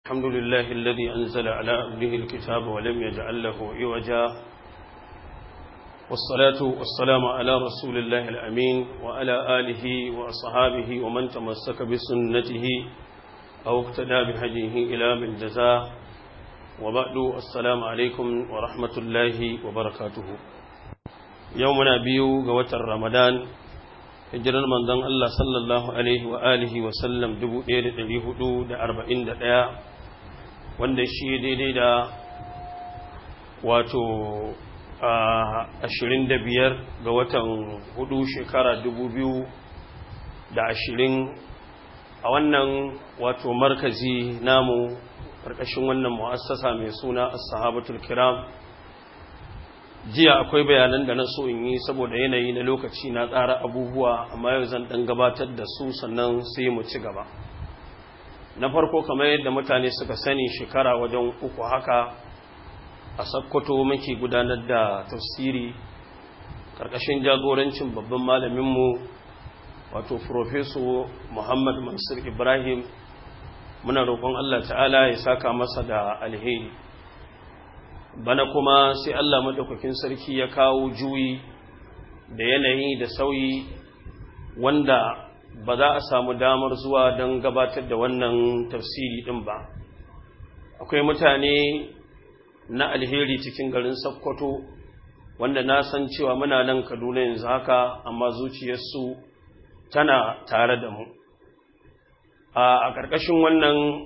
الحمد لله الذي أنزل على أبنه الكتاب ولم يجعل له عوجا والصلاة والسلام على رسول الله الأمين وعلى آله وأصحابه ومن تمسك بسنته أو اقتدى بهديه إلى من جزاه وبعد السلام عليكم ورحمة الله وبركاته يومنا بيو قوة رمضان hijirar manzon Allah sallallahu alaihi wa alihi wa sallam 1441 wanda shi daidai da wato ashirin da biyar ga watan hudu shekara dubu biyu da ashirin a wannan wato markazi namu ƙarƙashin wannan mu'assasa mai suna as-sahabatul kiram jiya akwai bayanan da na so in yi saboda yanayi na lokaci na tsara abubuwa amma yau zan ɗan gabatar da su sannan sai mu ci gaba na farko kamar yadda mutane suka sani shekara wajen uku haka a sakkwato muke gudanar da tafsiri ƙarƙashin jagorancin babban malaminmu wato Profeso Muhammad Mansur Ibrahim muna roƙon Allah ta'ala ya saka masa da alheri bana kuma sai Allah maɗaukakin sarki ya kawo juyi da yanayi da sauyi wanda ba za a samu damar zuwa don gabatar da wannan tafsiri ɗin ba akwai mutane na alheri cikin garin Sokoto wanda na san cewa muna nan Kaduna yanzu haka amma zuciyarsu tana tare da mu a ƙarƙashin wannan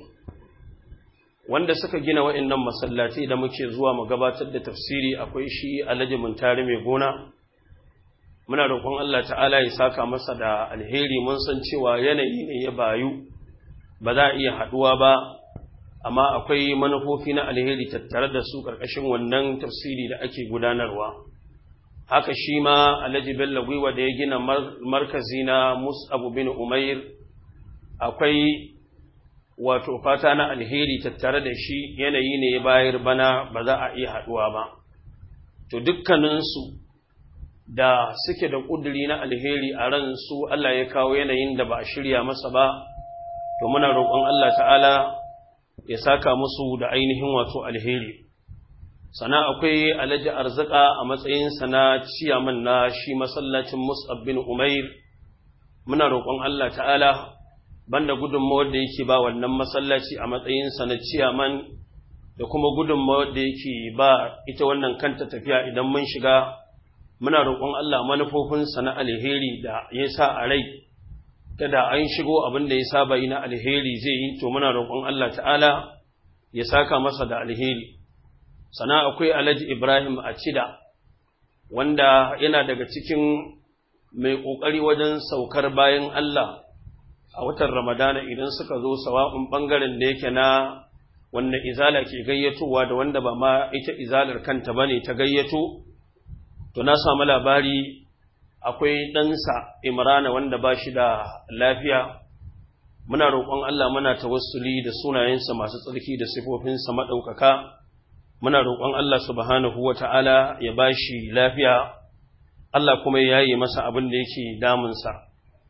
wanda suka gina wa'annan masallaci da muke zuwa mu gabatar da tafsiri akwai shi Alhaji Muntari mai gona muna roƙon Allah ta'ala ya saka masa da alheri mun san cewa yanayi ne ya bayu ba za a iya haɗuwa ba amma akwai manufofi na alheri tattare da su ƙarƙashin wannan tafsiri da ake gudanarwa haka shi ma alhaji bello gwiwa da ya gina markazi na mus'abu bin umair akwai wato fata na alheri tattare da shi yanayi ne ya bayar bana ba za a iya haɗuwa ba to dukkaninsu da suke da ƙuduri na alheri a ran su Allah ya kawo yanayin da ba a shirya masa ba to muna roƙon Allah ta'ala ya saka musu da ainihin wato alheri sana akwai alhaji arzika a matsayinsa na ciyaman na shi masallacin mus'ab bin umair muna roƙon Allah ta'ala banda gudunmawar da yake ba wannan masallaci a matsayinsa na ciyaman da kuma gudunmawar da yake ba ita wannan kanta tafiya idan mun shiga muna roƙon Allah manufofinsa na alheri da ya sa a rai kada an shigo abin da ya saba yi na alheri zai yi to muna roƙon Allah ta'ala ya saka masa da alheri sana akwai alhaji ibrahim a cida wanda yana daga cikin mai ƙoƙari wajen saukar bayan Allah a watan ramadana idan suka zo sawa'un ɓangaren da yake na wanda izala ke gayyatowa da wanda ba ma ita izalar kanta ba ne ta gayyato to na samu labari akwai ɗansa imrana wanda ba shi da lafiya muna roƙon Allah muna tawassuli da sunayensa masu tsarki da sifofinsa maɗaukaka muna roƙon Allah subhanahu wa ta'ala ya ba shi lafiya Allah kuma ya yi masa abin da yake damunsa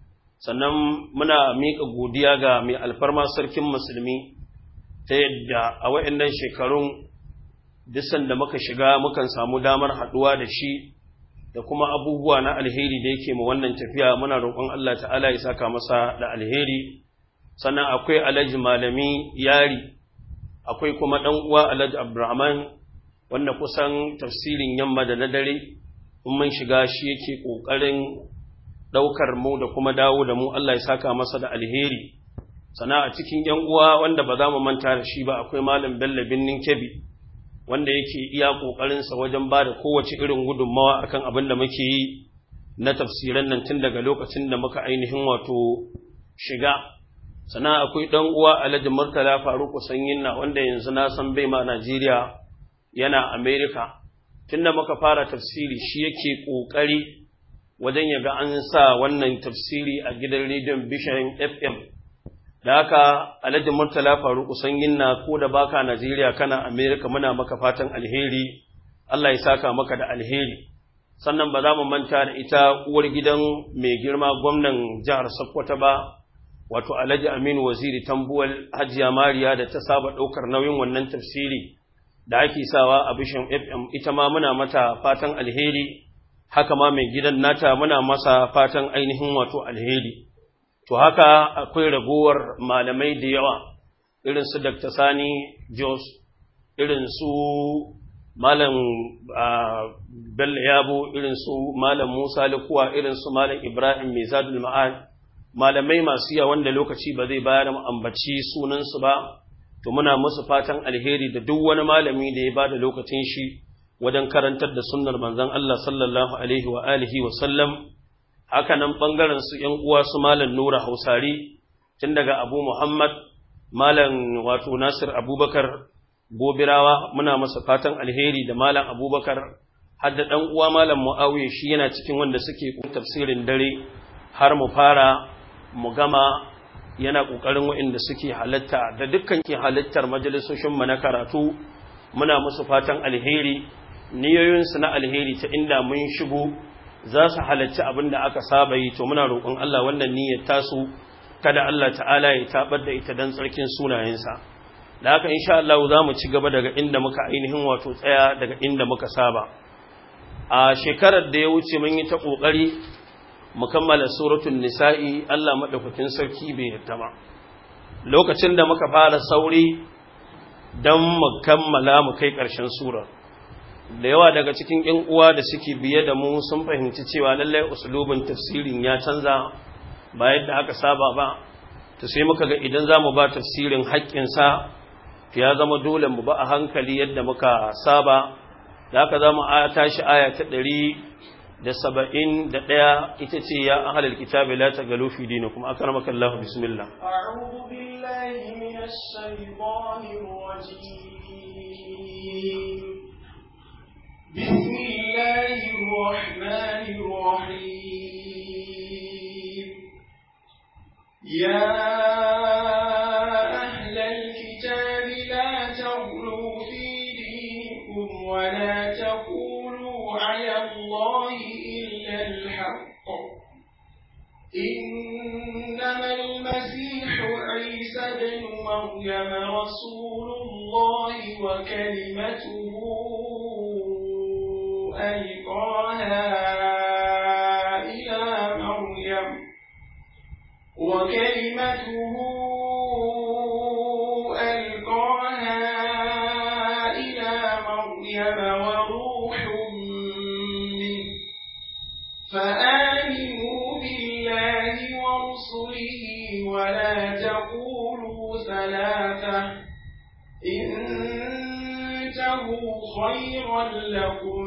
sannan muna miƙa godiya ga mai alfarma sarkin musulmi ta yadda a wa'annan shekarun disan da muka shiga mukan samu damar haɗuwa da shi da kuma abubuwa na alheri da yake ma wannan tafiya muna roƙon Allah ta'ala ya saka masa da alheri sannan akwai alhaji malami yari akwai kuma ɗan uwa alhaji abdurrahman wanda kusan tafsirin yamma da na dare in mun shiga shi yake ƙoƙarin ɗaukar mu da kuma dawo da mu Allah ya saka masa da alheri sana a cikin ‘yan uwa wanda ba za mu manta da shi ba akwai malam bello binnin kebi wanda yake iya ƙoƙarinsa wajen ba da kowace irin gudunmawa akan abin da muke yi na tafsiran nan tun daga lokacin da muka ainihin wato shiga sana akwai ɗan uwa alhaji murtala faruku sanyinna wanda yanzu na san bai ma najeriya yana amerika tunda muka fara tafsiri shi yake ƙoƙari wajen yaga an sa wannan tafsiri a gidan rediyon bishan fm da haka alhaji murtala faruku sanyinna ko da baka najeriya kana amerika muna maka fatan alheri allah ya saka maka da alheri sannan ba za mu manta da ita uwar gidan mai girma gwamnan jihar sokoto ba wato Alhaji Aminu Waziri Tambuwal Hajiya Mariya da ta saba ɗaukar nauyin wannan tafsiri da ake sawa a Bishan FM ita ma muna mata fatan alheri haka ma mai gidan nata muna masa fatan ainihin wato alheri to haka akwai ragowar malamai da yawa irin su Dr. Sani Jos irin su Malam Bello Yabo irin su Malam Musa Likuwa irin su Malam Ibrahim Mizadul Ma'ad malamai masu yawa wanda lokaci ba zai bayar mu ambaci sunansu ba to muna musu fatan alheri da duk wani malami da ya bada lokacin shi wajen karantar da sunnar manzon Allah sallallahu alaihi wa alihi wa sallam haka nan bangaren su ƴan uwa su malam Nura Hausari tun daga Abu Muhammad malam wato Nasir Abubakar Gobirawa muna masa fatan alheri da malam Abubakar har da dan uwa malam Muawiya shi yana cikin wanda suke tafsirin dare har mu fara mu gama yana ƙoƙarin waɗanda suke halatta da dukkan ke halittar majalisoshinmu na karatu muna musu fatan alheri niyoyinsu na alheri ta inda mun shigo za su halarci abin da aka saba yi to muna roƙon Allah wannan niyyar tasu kada Allah ta'ala ya tabar da ita don tsarkin sunayensa da haka insha Allah za mu ci gaba daga inda muka ainihin wato tsaya daga inda muka saba a shekarar da ya wuce mun yi ta ƙoƙari mu kammala suratul nisa'i Allah madaukakin sarki bai yarda ba lokacin da muka fara sauri dan mu kammala mu kai ƙarshen surar da yawa daga cikin ƴan uwa da suke biye da mu sun fahimci cewa lallai uslubin tafsirin ya canza ba yadda aka saba ba to sai muka ga idan zamu ba tafsirin haƙƙin sa ya zama dole mu ba a hankali yadda muka saba da haka zamu tashi aya ta ɗari. da saba'in da ɗaya ita ce ya ahalar kitabi la ta galo fi dina kuma aka ramaka Allah bismillah. أعوذ بالله من الشيطان الرجيم بسم الله الرحمن الرحيم يا أهل الكتاب لا تغلوا في دينكم ولا تقولوا على الله إلا الحق إنما المسيح عيسى بن مريم رسول الله وكلمته ألقاها إلى مريم وكلمته ألقاها إلى مريم وروح فآمنوا بالله ورسله ولا تقولوا ثلاثة انتهوا خيرا لكم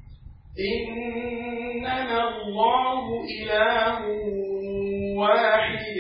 إنما الله إله واحد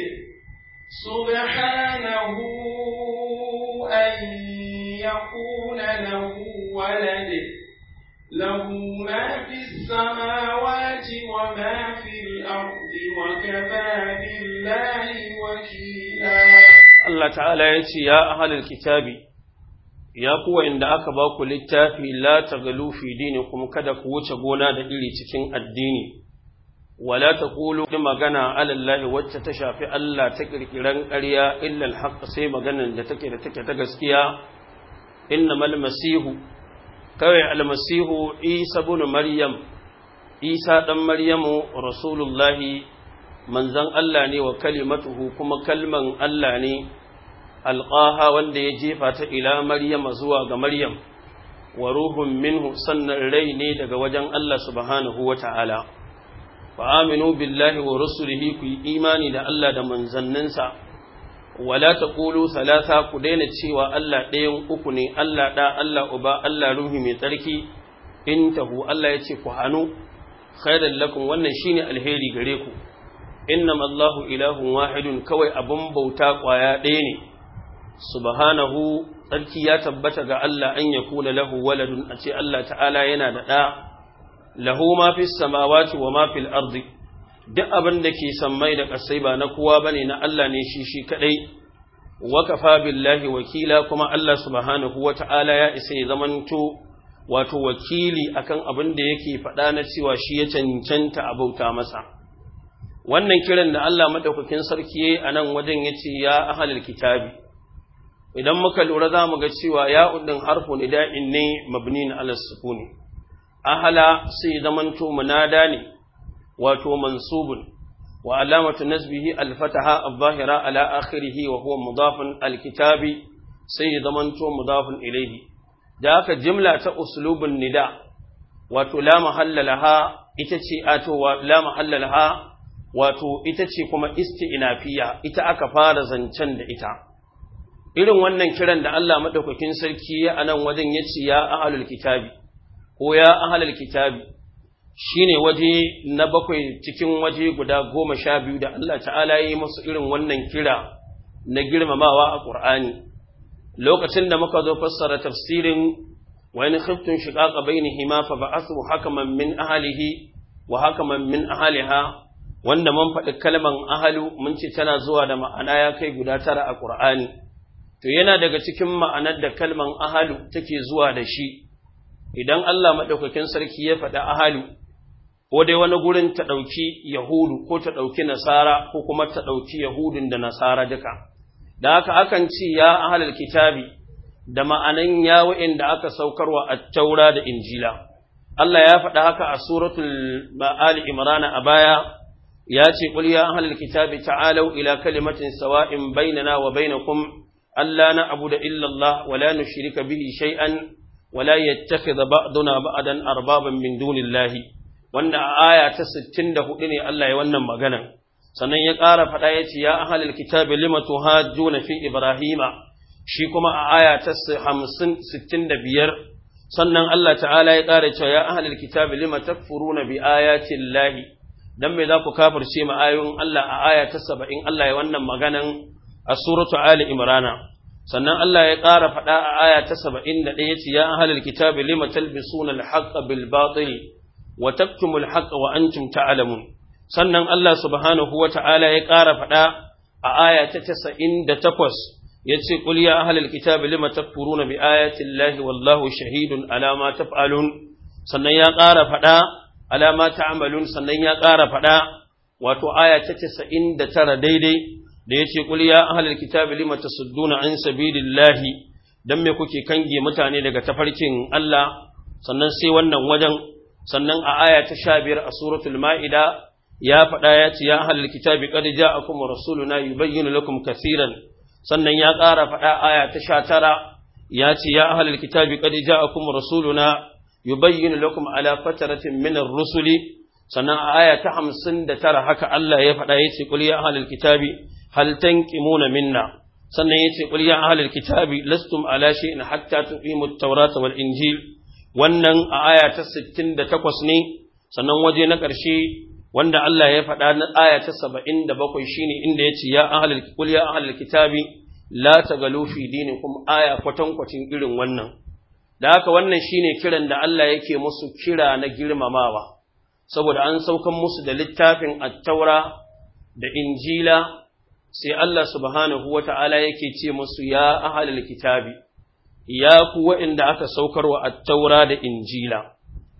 سبحانه أن يكون له ولد له ما في السماوات وما في الأرض وكفى بالله وكيلا Allah ta'ala ya ce, Ya ahalar kitabi, ya kuwa inda aka ba ku littafi la ta galu fi dini kuma kada ku wuce gona da iri cikin addini, wala ta ƙulu da magana alallahi wacce ta shafi Allah ta ƙirƙiran ƙarya illal haƙƙa sai maganan da take da take ta gaskiya, inna mal masihu kawai almasihu isa bin maryam isa ɗan maryamu rasulullahi manzan Allah ne wa kalimatuhu kuma kalman Allah ne alƙaha wanda ya jefa ta ila maryama zuwa ga maryam wa ruhun minhu sannan rai ne daga wajen Allah subhanahu wa ta'ala fa aminu billahi wa rusulihi ku yi imani da Allah da manzanninsa wala taqulu salasa ku daina cewa Allah ɗayan uku ne Allah ɗa Allah uba Allah ruhi mai tsarki intahu Allah ya ce ku hanu khairan lakum wannan shine alheri gare ku innama Allahu ilahun wahidun kawai abun bauta kwaya ɗaya ne subhanahu tsarki ya tabbata ga Allah an yakuna lahu waladun a ce Allah ta'ala yana da ɗa lahu ma fis samawati wa ma fil ardi duk abin da ke sammai da ƙasai ba na kowa bane na Allah ne shi shi kadai wa kafa billahi wakila kuma Allah subhanahu wata'ala ya isa ya zamanto wato wakili akan abin da yake faɗa na cewa shi ya cancanta a bauta masa wannan kiran da Allah madaukakin sarki yayi anan wajen yace ya ahlul kitabi idan muka lura za mu ga cewa ya udin harfu nida'in ne mabnin ala sukuni ahala sai zamanto munada ne wato mansubun wa alamatu nasbihi al-fataha adh-dhahira ala akhirih wa huwa mudafun al-kitabi sai zamanto mudafun ilayhi da haka jimla ta uslubun nida wato la mahalla laha ita ce ato la mahalla laha wato ita ce kuma isti'nafiya ita aka fara zancen da ita irin wannan kiran da Allah madaukakin sarki ya anan wajen yace ya ahlul kitabi ko ya ahlul kitabi shine waje na bakwai cikin waje guda goma sha biyu da Allah ta'ala yi musu irin wannan kira na girmamawa a Qur'ani lokacin da muka zo fassara tafsirin wa in khiftun shiqaqa bainihima fa ba'athu hakaman min ahlihi wa hakaman min ahliha wanda mun faɗi kalman ahalu mun ce tana zuwa da ma'ana ya kai guda tara a Qur'ani to yana daga cikin ma'anar da kalman ahalu take zuwa da shi idan Allah madaukakin sarki ya faɗi ahalu ko dai wani gurin ta ɗauki yahudu ko ta ɗauki nasara ko kuma ta ɗauki yahudun da nasara duka da haka akan ce ya ahalal kitabi da ma'anan ya da aka saukarwa at-taura da injila Allah ya faɗa haka a suratul Ali Imran a baya ya ce qul ya ahlal kitabi ta'alu ila kalimatin sawa'in bainana wa bainakum alla na'budu illa Allah wa la nushrika bihi shay'an wa la yattakhidha ba'duna ba'dan arbaban min dunillahi wanda a aya ta 64 ne Allah ya wannan maganan sannan ya ƙara faɗa ya ce ya ahlal kitabi lima tuhajjuna fi ibrahima shi kuma a aya ta 50 65 sannan Allah ta'ala ya ƙara cewa ya ahlal kitabi lima takfuruna bi ayati llahi dan me za ku kafirce ma ayoyin Allah a aya ta 70 Allah ya wannan maganan a suratu ali imrana sannan Allah ya ƙara faɗa a aya ta 71 yace ya ahlal kitabi lima talbisuna al-haqqa bil batil wa taktumul haqqa wa antum ta'lamun sannan Allah subhanahu wata'ala ya ƙara faɗa a aya ta 98 yace qul ya ahlal kitabi lima takfuruna bi ayati llahi wallahu shahidun ala ma taf'alun sannan ya ƙara faɗa ala ma ta'malun sannan ya ƙara faɗa wato aya ta 99 daidai da yace qul ya ahlal kitabi lima tasudduna an sabilillahi dan me kuke kange mutane daga tafarkin Allah sannan sai wannan wajen sannan a aya ta 15 a suratul maida ya faɗa ya ce ya ahlal kitabi qad ja'akum rasuluna yubayyinu lakum kaseeran sannan ya ƙara faɗa aya ta sha tara ya ce ya ahlal kitabi qad ja'akum rasuluna yubayyinu lakum ala fataratin min ar-rusuli sannan a aya ta hamsin da tara haka Allah ya faɗa ya ce qul ya ahlal kitabi hal tanqimuna minna sannan ya ce qul ya ahlal kitabi lastum ala shay'in hatta tuqimu at-taurata wal injil wannan a aya ta 68 ne sannan waje na ƙarshe wanda Allah ya faɗa na aya ta saba'in da bakwai shi ne inda ya ce, Ya ahalar kul ya ahalar kitabi, la ta galo fi dinikum aya kwatankwacin irin wannan. Da haka wannan shi ne kiran da Allah yake musu kira na girmamawa, saboda an saukan musu da littafin attaura da injila, sai Allah subhanahu wa ta'ala yake ce musu ya ahalar kitabi, ya ku wa'inda aka saukarwa attaura da injila.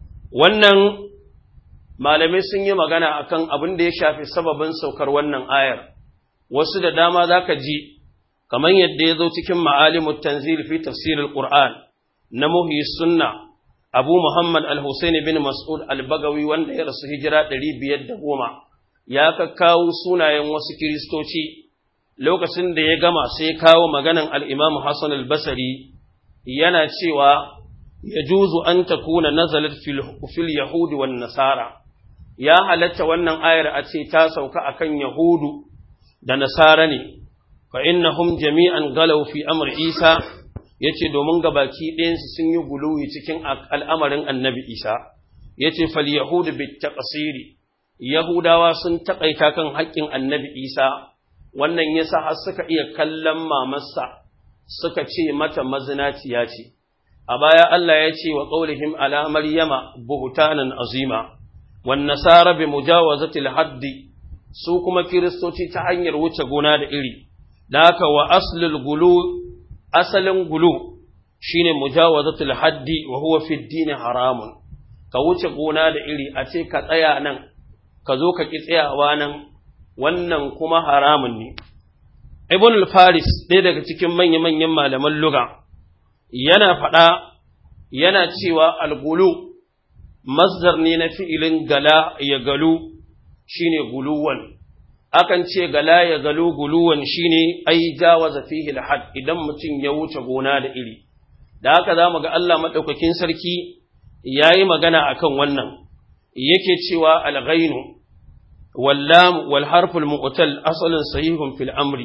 Wannan malamai sun yi magana akan abin da ya shafi sababin saukar wannan ayar wasu da dama zaka ji kamar yadda ya zo cikin ma'alimut tanzil fi tafsirul qur'an na muhyi sunna abu muhammad al-husaini bin mas'ud al-bagawi wanda ya rasu hijira 510 ya kakkawo sunayen wasu kiristoci lokacin da ya gama sai kawo maganan al-imam hasan al-basri yana cewa yajuzu an takuna nazalat fil yahudi wan nasara ya halatta wannan ayar a ce ta sauka akan Yahudu da Nasara ne, fa innahum jami'an galau fi amr Isa yace domin gabaki ɗayansu sun yi guluwi cikin al'amarin annabi Isa, yace fal Yahudu bit taqsiri Yahudawa sun taƙaita kan haƙƙin annabi Isa, wannan yasa har suka iya kallon mamarsa suka ce mata mazinaciya ce. A baya Allah ya ce wa ƙaulihim ala Maryama buhutanan azima. والنصارى بمجاوزة الحد su kuma kiristoci ta hanyar wuce gona da iri da haka wa aslul gulu asalin gulu shine mujawazatul haddi wa huwa fi dini haramun ka wuce gona da iri a ce ka tsaya nan ka zo ka ki tsayawa nan wannan kuma haramun ne ibn al-faris ɗaya daga cikin manya-manyan malaman luga yana faɗa yana cewa al-gulu masdar ne na fi'ilin gala ya galu shine guluwan akan ce gala ya galu guluwan shine ai jawaza fihi al-had idan mutum ya wuce gona da iri da haka zamu ga Allah madaukakin sarki yayi magana akan wannan yake cewa al-ghainu واللام والحرف المؤتل أصل صحيح في الأمر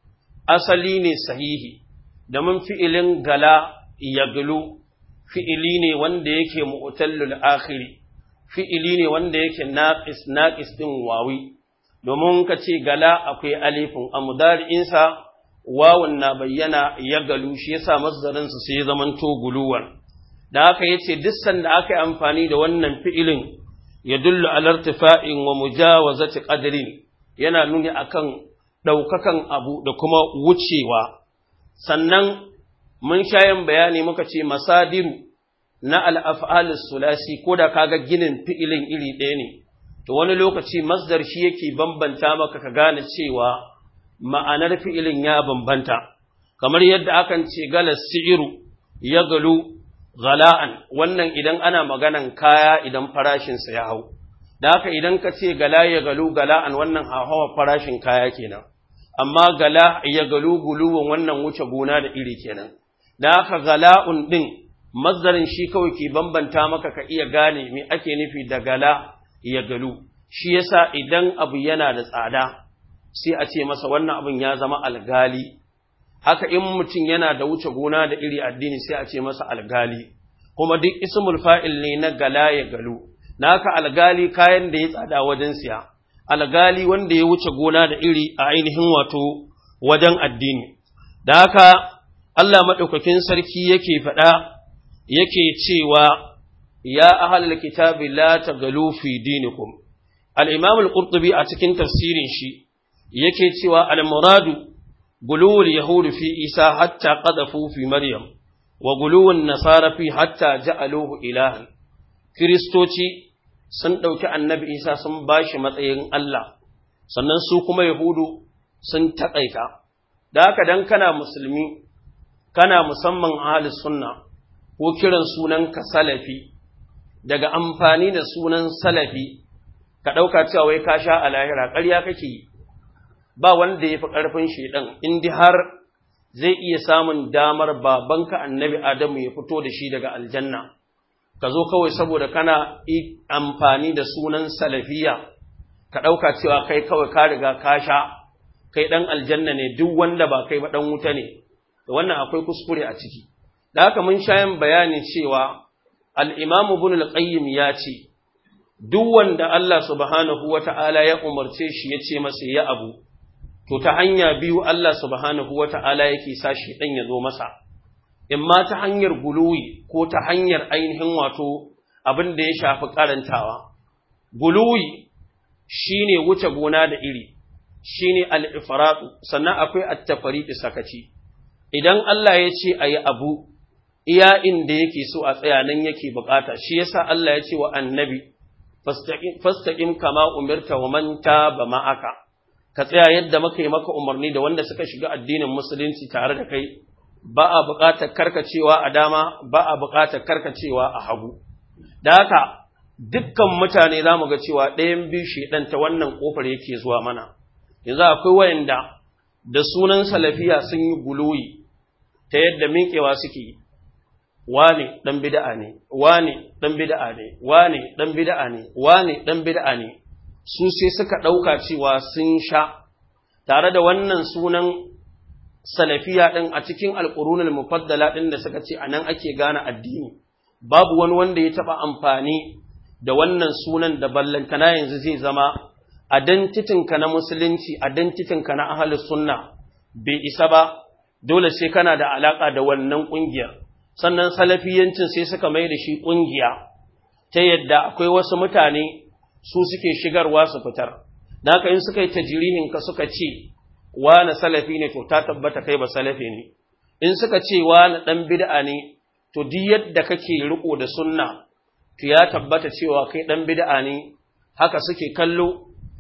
أصلي ne sahihi da mun fi'ilin gala yaglu fi'ili ne wanda yake mu'tallul akhiri fi'ili ne wanda yake naqis naqis din wawi domin ka ce gala akwai alifin amudari'in sa wawun na bayyana yagalu shi yasa masdarin su sai zamanto guluwan da haka yace duk sanda aka yi amfani da wannan fi'ilin يدل على ارتفاع ومجاوزة قدر yana nuni akan ɗaukakan abu da kuma wucewa sannan mun shayin bayani muka ce masadiru na al'af'alis sulasi ko da kaga ginin fi'ilin iri ɗaya ne to wani lokaci masdar shi yake bambanta maka ka gane cewa ma'anar fi'ilin ya bambanta kamar yadda akan ce gala si'iru ya galu gala'an wannan idan ana maganan kaya idan farashinsa ya hau da haka idan ka ce gala ya galu gala'an wannan hawa farashin kaya kenan amma gala ya galu guluwan wannan wuce gona da iri kenan da haka gala'un din mazdarin shi kawai ke bambanta maka ka iya gane me ake nufi da gala ya galu shi yasa idan abu yana da tsada sai a ce masa wannan abin ya zama algali haka in mutum yana da wuce gona da iri addini sai a ce masa algali kuma duk ismul fa'il ne na gala ya galu na haka algali kayan da ya tsada wajen siya algali wanda ya wuce gona da iri a ainihin wato wajen addini da haka Allah maɗaukakin sarki yake faɗa yake cewa ya ahlal kitabi la tagalu fi dinikum al-imam al-qurtubi a cikin tafsirin shi yake cewa al-muradu guluwul yahud fi isa hatta qadafu fi maryam wa guluwun nasara fi hatta ja'aluhu ilahan kristoci sun ɗauki annabi isa sun bashi matsayin Allah sannan su kuma yahudu sun taƙaita da haka dan kana musulmi kana musamman ahlus sunna ko kiran sunan ka salafi daga amfani da sunan salafi ka ɗauka cewa wai ka sha a lahira ƙarya kake yi ba wanda ya fi ƙarfin shaidan in har zai iya samun damar babanka annabi Adamu ya fito da shi daga aljanna ka zo kawai saboda kana amfani da sunan salafiya ka ɗauka cewa kai kawai ka riga ka sha kai ɗan aljanna ne duk wanda ba kai ba ɗan wuta ne da wannan akwai kuskure a ciki da haka mun sha yin bayani cewa al-imam ibn al-qayyim ya ce duk wanda Allah subhanahu wata'ala ya umarce shi ya ce masa ya abu to ta hanya biyu Allah subhanahu wata'ala yake sa shi dan ya zo masa in ma ta hanyar guluwi ko ta hanyar ainihin wato abin da ya shafi karantawa guluwi shine wuce gona da iri shine al-ifratu sannan akwai at-tafriqi sakaci idan Allah ya ce ayi abu iya inda yake so a tsaya nan yake bukata shi yasa Allah ya ce wa annabi fastaqim kama umirta wa man taba ma'aka ka tsaya yadda muka yi maka umarni da wanda suka shiga addinin musulunci tare da kai ba a buƙatar karkacewa a dama ba a buƙatar karkacewa a hagu da haka dukkan mutane za mu ga cewa ɗayan biyu shedan ta wannan ƙofar yake zuwa mana yanzu akwai wayanda da sunan salafiya sun yi guluyi ta yadda miƙewa suke yi wane ɗan bida'a ne, wane ɗan bida'a ne, wane ɗan bida'a ne, wane ɗan bida'a ne, su sai suka ɗauka cewa sun sha, tare da wannan sunan salafiya ɗin a cikin alƙurunin mufaddala ɗin da suka ce a nan ake gane addini, babu wani wanda ya taɓa amfani da wannan sunan da ballantana yanzu zai zama a dantitinka na musulunci, a dantitinka na ahalus sunna bai isa ba, dole sai kana da alaƙa da wannan ƙungiyar. sannan salafiyancin sai suka mai da shi ƙungiya ta yadda akwai wasu mutane su suke shigarwa su fitar da haka in suka yi tajirihin ka suka ce na salafi ne to ta tabbata kai ba salafi ne in suka ce na ɗan bid'a ne to duk yadda kake riko da sunna to ya tabbata cewa kai ɗan bid'a ne haka suke kallo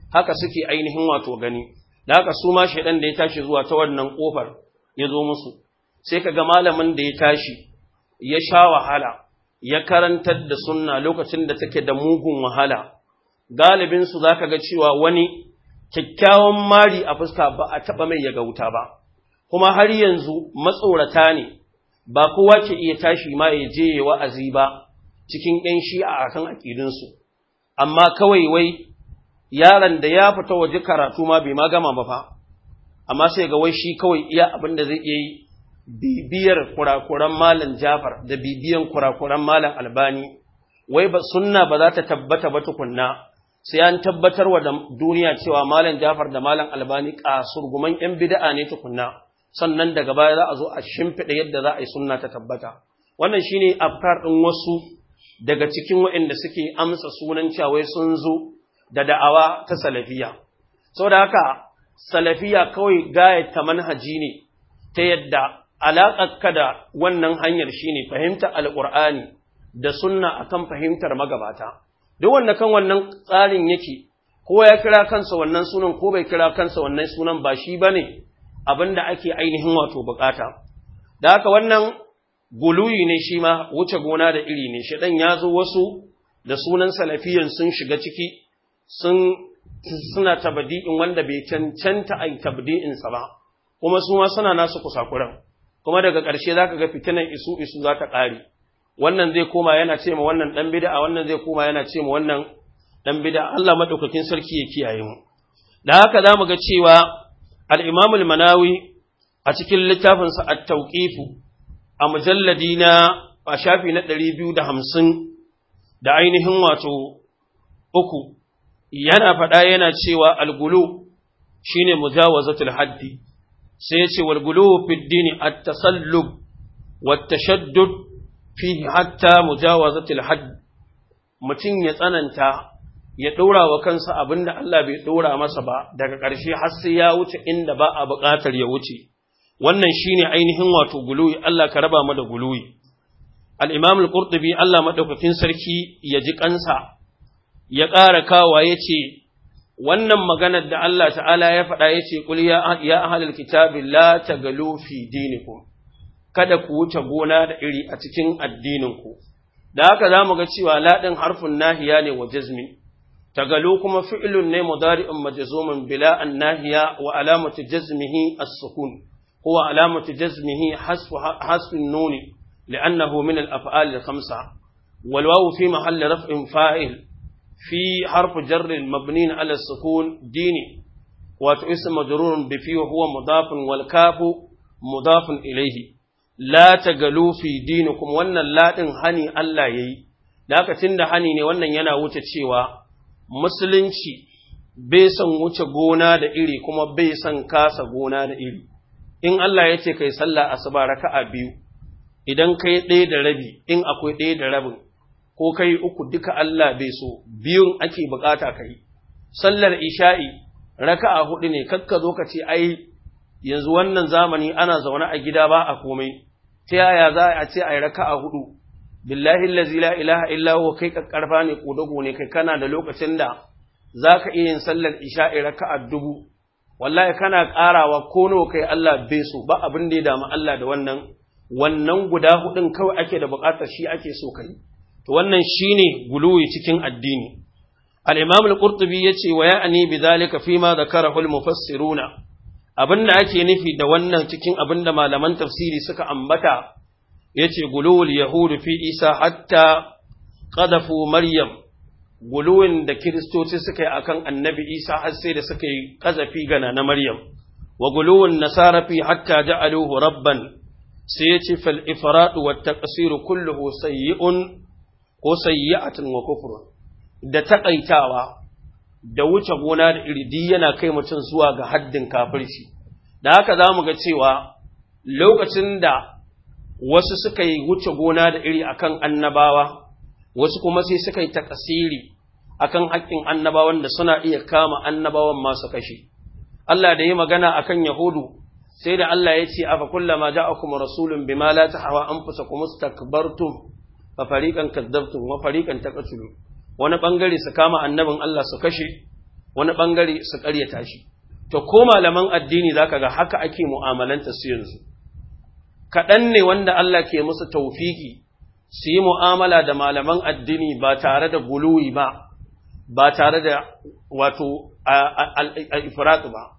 haka suke ainihin wato gani da haka su ma shaidan da ya tashi zuwa ta wannan kofar ya zo musu sai ka ga malamin da ya tashi ya sha wahala ya karantar da sunna lokacin da take da mugun wahala galibin su zaka ga cewa wani kyakkyawan mari a fuska ba a taba mai ya gauta ba kuma har yanzu matsorata ne ba kowa ke iya tashi ma ya je ya wa'azi ba cikin ‘yan shi'a a kan aƙidinsu, amma kawai wai yaron da ya fita waje karatu ma bai ma gama ba fa, amma sai ga wai shi kawai iya abin da zai iya yi bibiyar kurakuran malam Jafar da bibiyan kurakuran malam Albani, wai ba sunna ba za ta tabbata ba tukunna, sai an tabbatar wa da duniya cewa malam Jafar da malam Albani kasurguman ‘yan bida'a ne tukunna. sannan daga baya za a zo a shimfiɗa yadda za a yi sunna ta tabbata wannan shine afkar ɗin wasu daga cikin waɗanda suke amsa sunan cawai sun zo da da'awa ta salafiya saboda haka salafiya kawai gaya ta manhaji ne ta yadda alaƙarka da wannan hanyar shine fahimtar alƙur'ani da sunna akan fahimtar magabata duk wanda kan wannan tsarin yake ko ya kira kansa wannan sunan ko bai kira kansa wannan sunan ba shi bane abin da ake ainihin wato bukata. Da haka wannan guluyi ne shi ma wuce gona da iri ne, shaɗan ya zo wasu da sunan salafiyan sun shiga ciki sun suna tabdi'in wanda bai cancanta a yi tabdi'insa ba, kuma su ma suna nasu kusakuran, kuma daga ƙarshe za ka ga fitinan isu isu za ta ƙare. Wannan zai koma yana ce ma wannan ɗan bida, wannan zai koma yana ce ma wannan ɗan bida, Allah maɗaukakin sarki ya kiyaye mu. Da haka za mu ga cewa الإمام المناوي أتكل لتافنس التوقيف أمجلدين أشافي نتلي بيو ده همسن da ainihin wato uku yana faɗa yana cewa algulu shine mujawazatul haddi sai yace wal gulu fi dini at-tasallub wat tashaddud fihi hatta mujawazatul hadd mutum ya tsananta ya ɗora wa kansa abin da Allah bai ɗora masa ba daga ƙarshe har sai ya wuce inda ba a buƙatar ya wuce wannan shine ainihin wato guluwi Allah ka raba mu da guluwi al-Imam al-Qurtubi Allah madaukakin sarki ya ji kansa ya ƙara kawa yace wannan maganar da Allah ta'ala ya faɗa yace qul ya ya ahlul kitabi la tagalu fi dinikum kada ku wuce gona da iri a cikin addininku da haka zamu ga cewa ladin harfin nahiya ne wa jazmi tagalu kuma fi'lun ne mudari'un majzumun bila annahiya wa alamatu jazmihi as-sukun huwa alamatu jazmihi hasfu hasfu an-nun li'annahu min al-af'al al-khamsa wal wawu fi mahalli raf'in fa'il fi harf jar mabni 'ala as-sukun dini wa ism majrur bi fi huwa mudafun wal kafu mudafun ilayhi la tagalu fi dinikum wannan ladin hani Allah yayi da haka tunda hani ne wannan yana wuce cewa musulunci bai son wuce gona da iri kuma bai son kasa gona da iri in Allah ya ce kai sallah asuba raka'a biyu idan kai ɗaya da rabi in akwai ɗaya da rabin ko kai uku duka Allah bai so biyun ake bukata kai sallar isha'i raka'a hudu ne kakka zo ka ce ai yanzu wannan zamani ana zaune a gida ba a komai ta yaya za a ce ai raka'a hudu billahi allazi la ilaha illa huwa kai kakkarfa ne kodago ne kai kana da lokacin da zaka iya yin sallar isha'i raka'a dubu wallahi kana karawa ko nawa kai Allah bai so ba abin da ya damu Allah da wannan wannan guda hudun kawai ake da bukatar shi ake so kai to wannan shine guluwi cikin addini al-imam al-qurtubi yace wa ya'ni bidhalika fima dhakarahu al-mufassiruna abinda ake nufi da wannan cikin abinda malaman tafsiri suka ambata yace guluwul yahudu fi isa hatta qadafu maryam guluwin da kiristoci suka yi akan annabi isa har sai da suka yi kazafi gana na maryam wa guluwun nasara fi hatta ja'aluhu rabban sai yace fal ifrat wa taqsir kulluhu sayyi'un ko sayyi'atun wa kufrun da takaitawa da wuce gona da iridi yana kai mutum zuwa ga haddin kafirci da haka zamu ga cewa lokacin da wasu suka yi wuce gona da iri akan annabawa wasu kuma sai suka yi takasiri akan haƙƙin annabawan da suna iya kama annabawan masu kashe Allah da yi magana akan Yahudu sai da Allah ya ce afa kullama ja'akum rasulun bima la tahwa anfusakum istakbartum fa fariqan kadzabtum wa fariqan taqtulun wani bangare su kama annabin Allah su kashe wani bangare su ƙaryata shi to ko malaman addini zaka ga haka ake mu'amalanta su yanzu kaɗan ne wanda Allah ke musu taufiki su yi mu'amala da malaman addini ba tare da guluwi ba ba tare da wato al-ifrat ba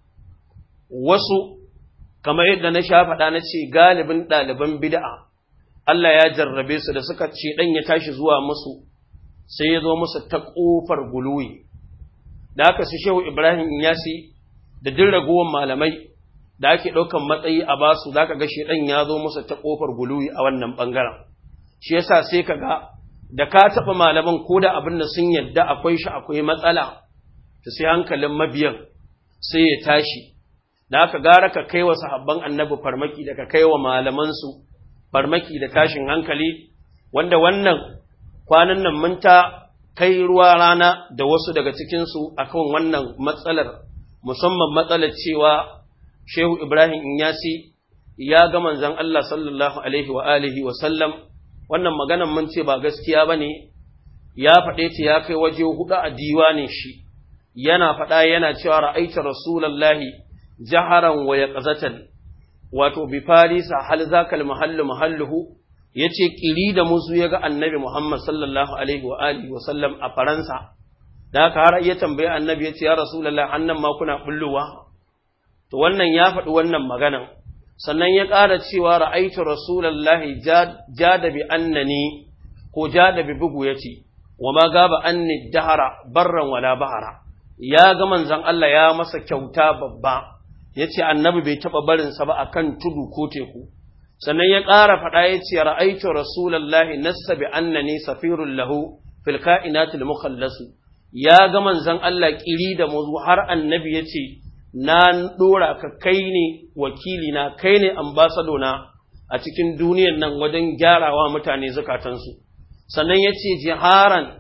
wasu kamar yadda na sha faɗa na ce galibin ɗaliban bid'a Allah ya jarrabe su da suka ce ɗan ya tashi zuwa musu sai ya zo musu ta ƙofar guluwi da aka su shehu Ibrahim Inyasi da duk ragowar malamai da ake ɗaukan matsayi a basu za ka ga shi ɗan ya zo musu ta ƙofar guluwi a wannan ɓangaren shi yasa sai ka ga da ka taɓa malaman ko da abin da sun yadda akwai shi akwai matsala to sai hankalin mabiyan sai ya tashi da aka gara ka kai wa sahabban annabi farmaki da ka kai wa malamansu farmaki da tashin hankali wanda wannan kwanan nan mun ta kai ruwa rana da wasu daga cikinsu akan wannan matsalar musamman matsalar cewa shehu ibrahim inyasi ya ga manzon Allah sallallahu alaihi wa alihi wa sallam wannan maganan mun ce ba gaskiya bane ya faɗe ta ya kai waje hudu a diwanin shi yana faɗa yana cewa ra'aita rasulullahi jaharan wa yaqzatan wato bi farisa hal zakal mahallu mahalluhu yace kiri da musu yaga annabi Muhammad sallallahu alaihi wa alihi wa sallam a faransa da haka har ya tambaye annabi yace ya rasulullahi annan ma kuna bulluwa to wannan ya faɗi wannan maganan sannan ya ƙara cewa ra'aitu rasulullahi jada bi annani ko jada bi bugu yace wa ma gaba anni dahara barran wala bahara ya ga manzon Allah ya masa kyauta babba ya ce annabi bai taɓa barinsa ba a kan tudu ko teku sannan ya ƙara faɗa ya ce ra'aitu rasulallahi nassa bi annani safirun lahu fil ka'inatil mukhallasu ya ga manzon Allah kiri da muzu har annabi ya ce na ɗora ka kai ne wakili na kai ne ambasado na a cikin duniyan nan wajen gyarawa mutane zukatansu sannan ya ce jiharan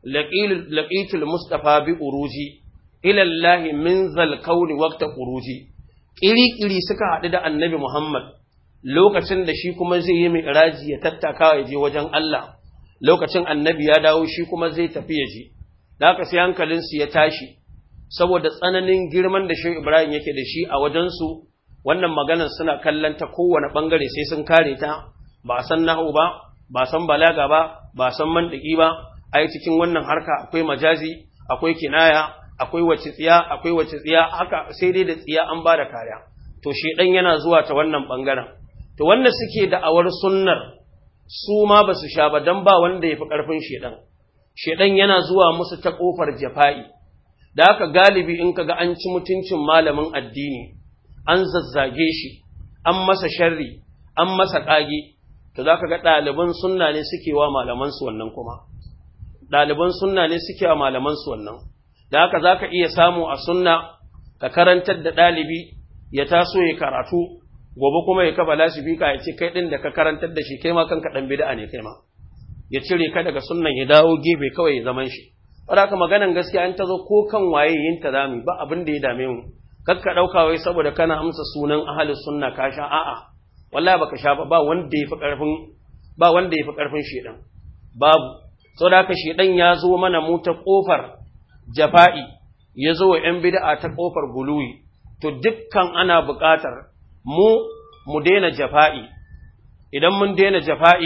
laqitul mustafa bi uruji ilallahi min zal kauni waqta uruji ƙiri-ƙiri suka haɗu da annabi Muhammad lokacin da shi kuma zai yi mai iraji ya tattaka ya je wajen Allah lokacin annabi ya dawo shi kuma zai tafi ya je da haka sai hankalinsu ya tashi saboda tsananin girman da shi Ibrahim yake da shi a wajensu wannan maganar suna kallon ta kowane ɓangare sai sun kare ta ba san nahu ba ba san balaga ba ba san mandaki ba ai cikin wannan harka akwai majazi akwai kinaya akwai wace tsiya akwai wace tsiya haka sai dai da tsiya an bada kariya to shedan yana zuwa ta wannan bangaren to wanda suke da awar sunnar su ma ba su sha ba dan ba wanda yafi karfin shedan shedan yana zuwa musu ta kofar jafa'i da haka galibi in kaga an ci mutuncin malamin addini an zazzage shi an masa sharri an masa kage to zaka ga ɗaliban sunna ne suke wa malaman su wannan kuma ɗaliban sunna ne suke wa malaman su wannan da haka za ka iya samu a sunna ka karantar da ɗalibi ya taso ya karatu gobe kuma ya kafa lasifika ya ce kai ɗin da ka karantar da shi kai ma kanka ɗan bid'a ne kai ma ya cire ka daga sunnan ya dawo gefe kawai ya zaman shi haka maganan gaskiya an ta zo ko kan waye yin ta zami ba abin da ya dame mu kar ka ɗauka wai saboda kana amsa sunan ahalus sunna ka sha a'a wallahi baka sha ba ba wanda ya fi ƙarfin ba wanda ya fi ƙarfin shedan babu saboda haka shedan ya zo mana mu ta ƙofar jafa'i ya zo wa ‘yan bida'a ta ƙofar guluwi, to dukkan ana buƙatar mu mu daina jafa'i, idan mun daina jafa'i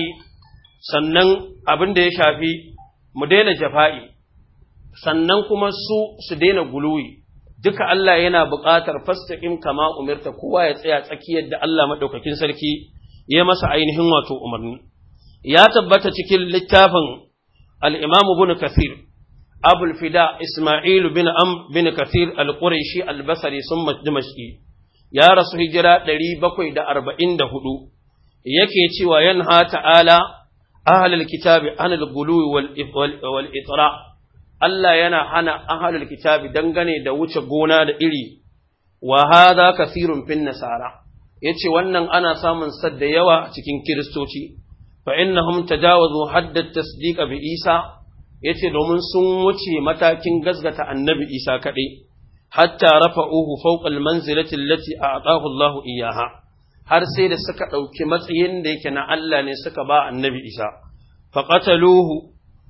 sannan abin da ya shafi mu daina jafa'i, sannan kuma su su daina guluwi, duka Allah yana buƙatar fastaƙin kama umarta kowa ya tsaya tsakiyar da Allah maɗaukakin sarki ya masa ainihin wato umarni. Ya tabbata cikin littafin al'imamu bin Kathir. أبو الفداء إسماعيل بن أم بن كثير القريشي البصري ثم الدمشقي يا رسول هجرة دري بكوي دا أربعين دا هدو يكي وينهى تعالى أهل الكتاب عن الغلو والإطراء Allah yana hana ahalul kitabi dangane da wuce gona da iri, wa hadha kathirun fin nasara, yace wannan ana samun sad da yawa cikin Kiristoci, fa innahum tajawazu haddat tasdiqa bi Isa ya ce domin sun wuce matakin gazgata annabi isa kaɗai, hatta rafa uhu fauƙal manzilatin lati a atahu Allahu iyaha, har sai da suka ɗauki matsayin da yake na Allah ne suka ba annabi isa, faƙataluhu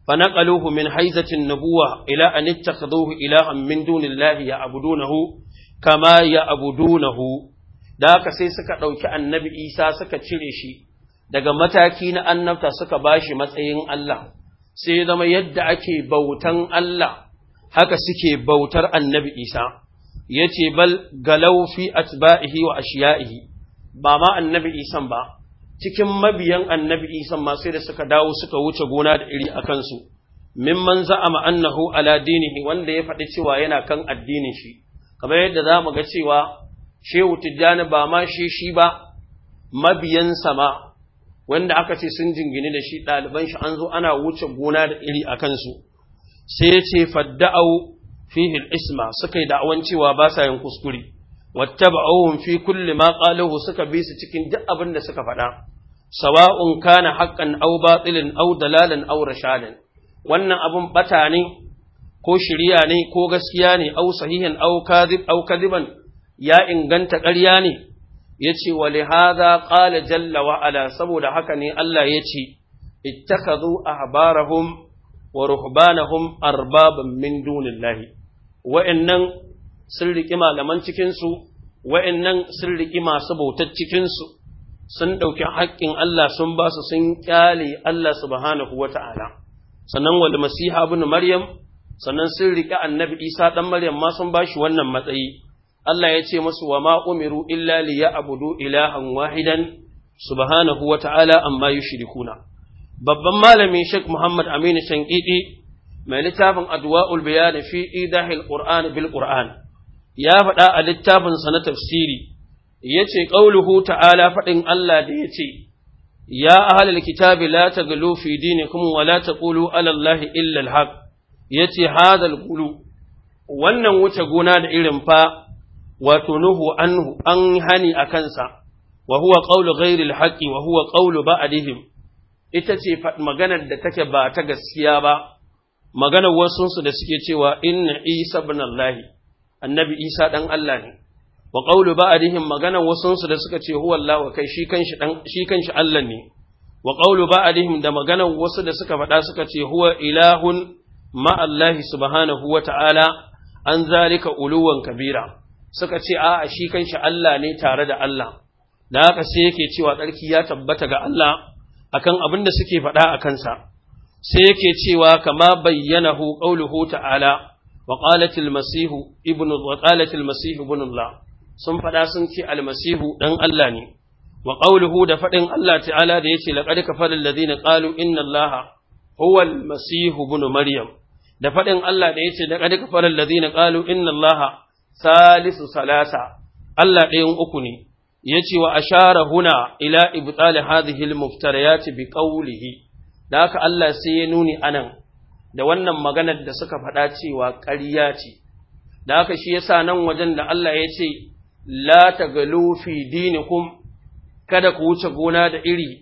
فنقلوه من حيزة النبوة إلى أن اتخذوه إلها من دون الله يعبدونه كما يعبدونه da haka sai suka ɗauki annabi isa suka cire shi daga mataki na annabta suka ba shi matsayin Allah sai zama yadda ake bautan Allah haka suke bautar annabi isa ya ce bal galau fi atba'ihi wa ashiya'ihi ba ma annabi isan ba cikin mabiyan annabi isan ma sai da suka dawo suka wuce gona da iri a kansu mimman za'ama annahu ala dinihi wanda ya faɗi cewa yana kan addinin shi kamar yadda za mu ga cewa shehu tijjani ba ma shi shi ba mabiyansa ma wanda aka ce sun jingine da shi ɗaliban shi an zo ana wuce gona da iri a kansu sai ya ce fadda'au fihi isma suka yi da'awan cewa ba sa yin kuskure wattaba'uhum fi kulli ma qaluhu suka bi su cikin duk abin da suka faɗa sawa'un kana haqqan aw batilin aw dalalan aw rashadan wannan abun bata ne ko shiriya ne ko gaskiya ne aw sahihan aw kadhib aw kadiban ya inganta ƙarya ne yace wa li hadha qala jalla wa ala saboda haka ne Allah yace ittakhadhu ahbarahum wa ruhbanahum arbaban min dunillahi wa'annan sun riƙi malaman cikinsu, wa'yannan sun riƙi masu bautar cikinsu, sun ɗauki haƙƙin Allah sun ba su sun ƙyale Allah subhanahu wa ta'ala. Sannan wal Masiha bin Maryam, sannan sun riƙi annabi Isa ɗan Maryam ma sun ba shi wannan matsayi. Allah ya ce masu wa ma umiru illa li ya abudu ilahan wahidan subhanahu wa ta'ala amma yushrikuna. Babban malami Sheikh Muhammad Aminu Shankidi mai littafin Adwa'ul Bayan fi idahil Qur'an bil Qur'an. ya faɗa a littafinsa na tafsiri, ya ce, ƙauluhu ta'ala faɗin Allah da ya ce, Ya ahalar kitabi la ta galo fi dini kuma wa la ta ƙulu alallahi illal haq, ya ce, Hadal gulu, wannan wuce gona da irin fa, wato Nuhu anhu an hani a kansa, wa huwa ƙaulu ghairil haƙi wa huwa ƙaulu ba'adihim, ita ce maganar da take ba ta gaskiya ba, maganar wasunsu da suke cewa inna Isa bin Allahi. annabi Isa ɗan Allah ne, wa ƙaulu ba'adihim maganan wasunsu da suka ce huwa Allah wa kai shi kanshi Allah ne, wa ƙaulu ba'adihim da maganan wasu da suka faɗa suka ce huwa ilahun ma'allahi subhanahu wa ta'ala an zalika uluwan kabira, suka ce a shi kanshi Allah ne tare da Allah, da haka sai yake cewa tsarki ya tabbata ga Allah akan abin da suke faɗa a kansa, sai yake cewa kama bayyanahu ƙauluhu ta'ala. وقالت المسيح ابن وقالت المسيح ابن الله sun faɗa sun ce almasihu ɗan Allah ne wa qawluhu da faɗin Allah ta'ala da yace laqad kafara alladhina qalu inna allaha huwa almasihu ibn maryam da faɗin Allah da yace laqad kafara alladhina qalu inna allaha salisu salasa Allah ɗayan uku ne yace wa ashara huna ila ibtal hadhihi almuftariyat bi qawlihi da haka Allah sai ya nuni anan da wannan maganar da suka faɗa cewa ƙarya ce, da haka shi yasa nan wajen da Allah ya ce, La ta fi dinikum kada ku wuce gona da iri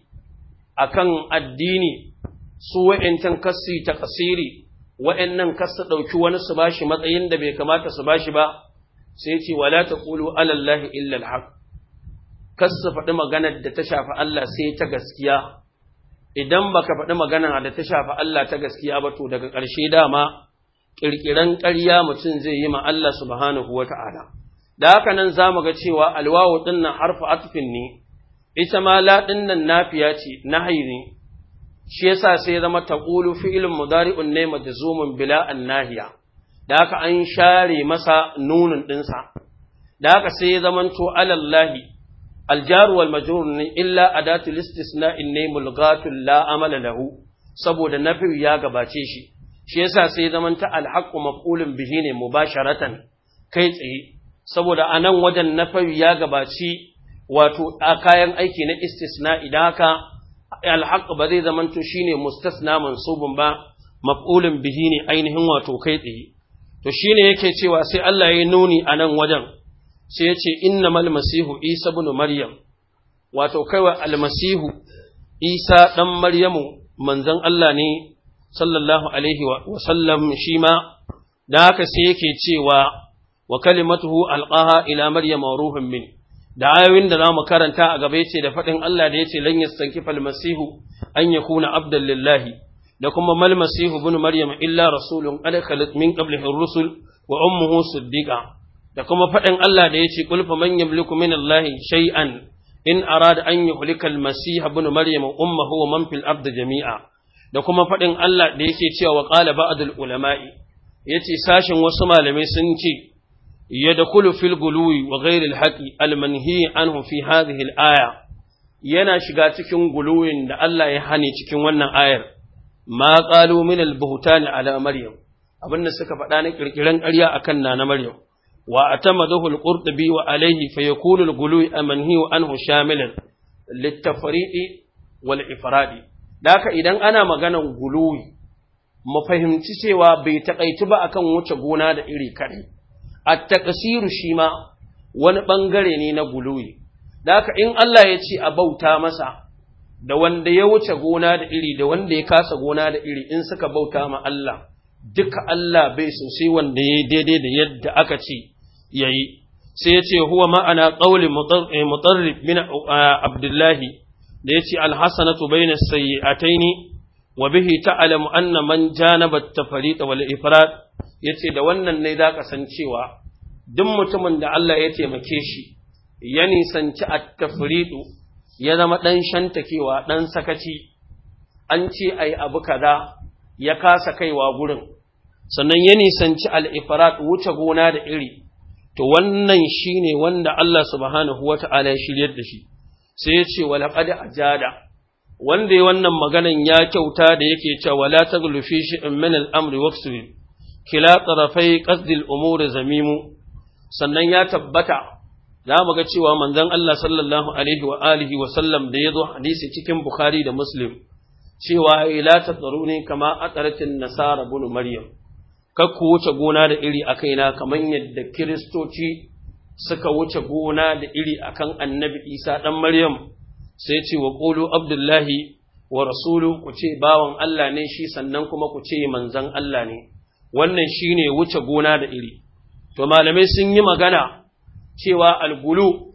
a kan addini, su wa'incan kassi ta kasiri, wa'innan kassa ɗauki wani su bashi matsayin da bai kamata su bashi ba, sai ce, Wala ta ƙulu alallahi illal haq. Kassa faɗi maganar da ta shafi Allah sai ta gaskiya. idan baka faɗi magana da ta shafi Allah ta gaskiya ba to daga ƙarshe dama ƙirƙiran ƙarya mutum zai yi ma Allah subhanahu wa ta'ala. Da haka nan za mu ga cewa alwawu ɗin nan harfa atufin ne, ita ma la ɗin nan nafiya ce, nahayi ne, shi yasa sai zama taƙulu fi'ilin mudari'un ne majzumun bila an nahiya, da haka an share masa nunin ɗinsa, da haka sai ya zamanto alallahi الجار والمجرور إلا أداة الاستثناء ne mulgatun la amala lahu saboda nafi ya gabace shi shi yasa sai zaman ta alhaqqu maf'ulun bihi ne mubasharatan kai tsaye saboda anan wajen nafi ya gabaci wato a kayan aiki na istisna idan haka alhaq ba zai zaman to shine mustasna mansubun ba maf'ulun bihi ne ainihin wato kai tsaye to shine yake cewa sai Allah ya nuni anan wajen sai ya ce innamal masihu isa ibn maryam wato kaiwa almasihu isa dan maryamu manzon Allah ne sallallahu alaihi wa sallam shi ma da haka sai yake cewa wa kalimatuhu alqaha ila maryam wa ruhun min da ayoyin da zamu karanta a gaba yace da fadin Allah da yace lan yastankifa almasihu an yakuna abdan lillahi da kuma mal masihu ibn maryam illa rasulun qad khalat min qablihi ar-rusul wa ummuhu siddiqa da kuma faɗin Allah da yace qul faman yamliku min Allah shay'an in arada an yuhlika al-masih ibn maryam ummuhu wa man fil ardi jami'a da kuma faɗin Allah da yake cewa wa qala ba'dul ulama'i yace sashin wasu malamai sun ce yadkhulu fil guluwi wa ghayri al-haqi al-manhi anhu fi hadhihi al-aya yana shiga cikin guluwin da Allah ya hane cikin wannan ayar ma qalu min al-buhtan ala maryam abinda suka faɗa na kirkiran ƙarya akan nana maryam wa atamadahu al-qurtubi wa alayhi fa yakunu al-guluwi amanhi anhu shamilan lit-tafriqi wal ifradi daka idan ana maganan guluwi mu fahimci cewa bai takaitu ba akan wuce gona da iri kare at-taqsiru shi ma wani bangare ne na guluwi daka in Allah ya ce a bauta masa da wanda ya wuce gona da iri da wanda ya kasa gona da iri in suka bauta ma Allah duka Allah bai so sai wanda ya daidai da yadda aka ce yayi sai ya ce huwa ma'ana qawli mutarrib min abdullahi da ya ce alhassanatu bayna sayyi'ataini wa bihi ta'lamu anna man janaba at-tafriq wal ifrat yace da wannan ne zaka san cewa duk mutumin da Allah ya taimake shi ya nisanci at-tafriq ya zama dan shantakewa dan sakaci an ce ai abu kaza ya kasa kaiwa gurin sannan ya nisanci al-ifrat wuce gona da iri to wannan shine wanda Allah subhanahu wata'ala ya shiryar da shi sai ya ce walaƙad ajada wanda ya wannan maganan ya kyauta da yake cewa wala taghlu fi shay'in min al-amri waqsir kila tarafai qasdil umuri zamimu sannan ya tabbata za mu ga cewa manzon Allah sallallahu alaihi wa alihi wa sallam da yazo hadisi cikin Bukhari da Muslim cewa ila tadaruni kama aqaratin nasara bin maryam kakku wuce gona da iri a kaina kamar yadda kiristoci suka wuce gona da iri akan annabi isa ɗan maryam sai ce wa ƙulu abdullahi wa rasulu ku ce bawan Allah ne shi sannan kuma ku ce manzan Allah ne wannan shi ne wuce gona da iri to malamai sun yi magana cewa algulu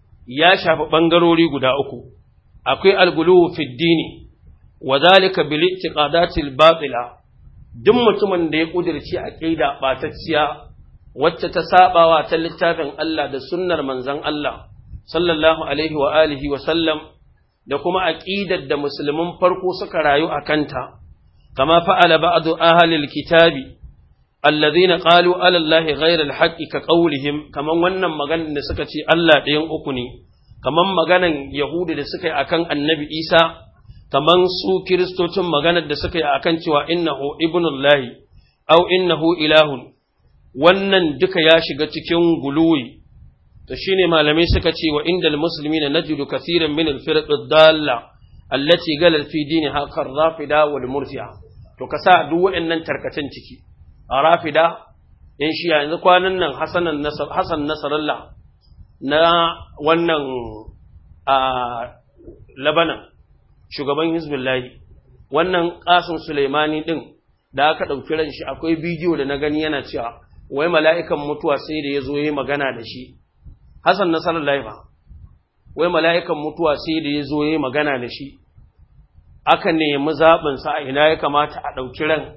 ya shafi ɓangarori guda uku akwai algulu fiddini wa zalika bil i'tiqadatil batila duk mutumin da ya kudirci aqida batacciya wacce ta sabawa ta littafin Allah da sunnar manzon Allah sallallahu alaihi wa alihi wa sallam da kuma aqidar da musulmin farko suka rayu a kanta kama fa'ala ba'du ahlil kitabi alladhina qalu ala allahi ghayra alhaqqi ka qawlihim kaman wannan maganar da suka ce Allah ɗayan uku ne kaman maganan yahudi da suka yi akan annabi Isa kaman su kiristocin maganar da suka yi akan cewa innahu ibnullahi aw innahu ilahun wannan duka ya shiga cikin guluwi to shine malamai suka ce wa indal muslimina najidu kaseeran min al-firq ad-dalla allati galal fi diniha kar rafida wal murji'a to kasa duk waɗannan tarkacen ciki a rafida in shi yanzu kwanan nan hasanan nasar hasan nasarallah na wannan a labanan shugaban hizbullahi wannan kasim sulaimani din da aka ɗauki ran shi akwai bidiyo da na gani yana cewa wai mala'ikan mutuwa sai da ya zo yi magana da shi Hassan nasarar laifa, wai mala'ikan mutuwa sai da ya zo ya magana da shi, aka nemi zaɓinsa a ina ya kamata a ɗauki ran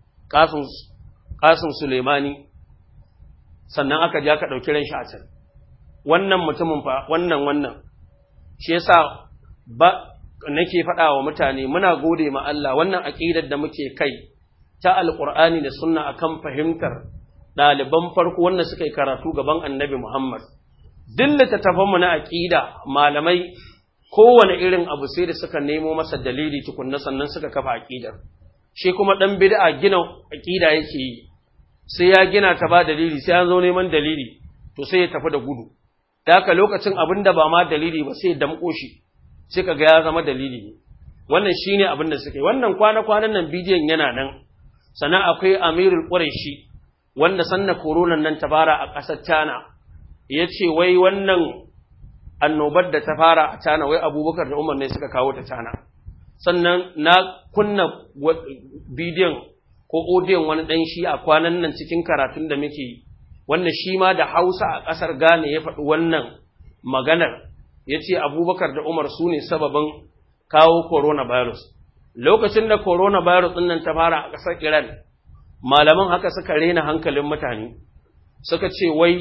ƙasin Suleimani, sannan aka ji aka ɗauki ran shi a can. Wannan mutumin fa, wannan wannan, shi yasa ba nake faɗa wa mutane muna gode ma Allah wannan aƙidar da muke kai ta Alƙur'ani da sunna akan fahimtar ɗaliban farko wanda suka yi karatu gaban annabi Muhammad. duk littattafanmu na aƙida malamai kowane irin abu sai da suka nemo masa dalili tukunna sannan suka kafa aƙidar shi kuma ɗan bid'a gina aƙida yake yi sai ya gina ta ba dalili sai an zo neman dalili to sai ya tafi da gudu da haka lokacin abin da ba ma dalili ba sai ya damƙo shi sai ka ga ya zama dalili ne wannan shine abin da suka yi wannan kwana-kwanan nan bidiyon yana nan sannan akwai amirul quraishi wanda sanna koronan nan ta fara a ƙasar China ya ce wai wannan annobar da ta fara a cana wai abubakar da umar ne suka kawo ta cana sannan na kunna bidiyon ko odiyon wani ɗan shi a kwanan nan cikin karatun da muke wanda shi ma da hausa a ƙasar ghana ya faɗi wannan maganar ya ce abubakar da umar su ne sababin kawo coronavirus lokacin da coronavirus ɗin nan ta fara a ƙasar Iran malaman haka suka rena hankalin mutane suka ce wai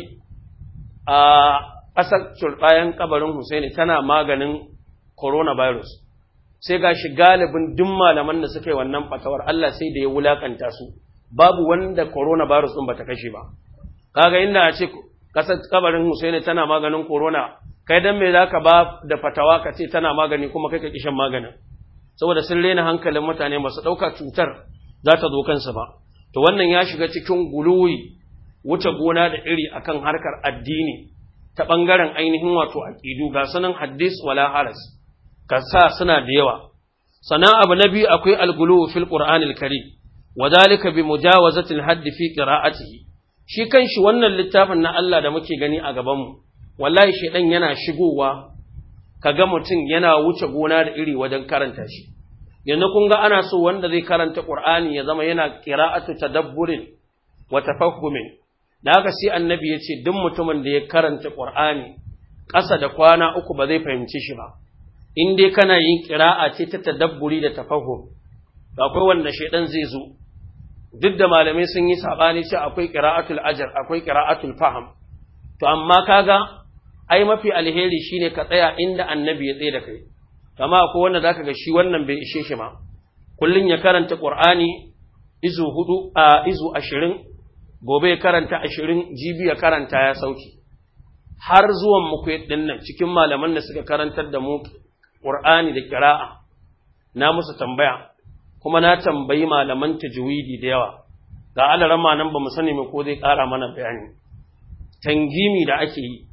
a ƙasar turɓayan kabarin Husaini tana maganin coronavirus sai ga shi galibin duk malaman da suka yi wannan fatawar Allah sai da ya wulakanta su babu wanda coronavirus ɗin bata kashe ba kaga inda a ce ƙasar kabarin Husaini tana maganin corona kai dan me zaka ba da fatawa ka ce tana magani kuma kai ka kishin maganin saboda sun rena hankalin mutane masu ɗauka cutar za ta zo kansu ba to wannan ya shiga cikin guluwi wuce gona da iri akan harkar addini ta ɓangaren ainihin wato aƙidu ga sanan hadis wala haras ka sa suna da yawa sana abu na biyu akwai algulu fil qur'anil karim wa zalika bi mujawazati al fi qira'atihi shi kanshi wannan littafin na Allah da muke gani a gaban mu wallahi shedan yana shigowa kaga mutum yana wuce gona da iri wajen karanta shi yanzu kun ga ana so wanda zai karanta qur'ani ya zama yana qira'atu tadabburin wa tafahhumin da haka sai annabi ya ce duk mutumin da ya karanta qur'ani ƙasa da kwana uku ba zai fahimci shi ba in dai kana yin qira'a ce ta tadabburi da tafahhum akwai wanda shedan zai zo duk da malamai sun yi sabani ce akwai qira'atul ajr akwai qira'atul faham to amma kaga ai mafi alheri shine ka tsaya inda annabi ya tsaye da kai kama akwai wanda zaka ga shi wannan bai ishe shi ma kullun ya karanta qur'ani izu hudu a izu ashirin gobe ya karanta ashirin jibi ya karanta ya sauki har zuwan muku din nan cikin malaman da suka karantar da mu qur'ani da qira'a na musu tambaya kuma na tambayi malaman tajwidi da yawa ga alarama nan ba mu sani me ko zai ƙara mana bayani tangimi da ake yi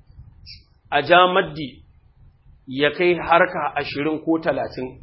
a jamaddi ya kai harka ashirin ko talatin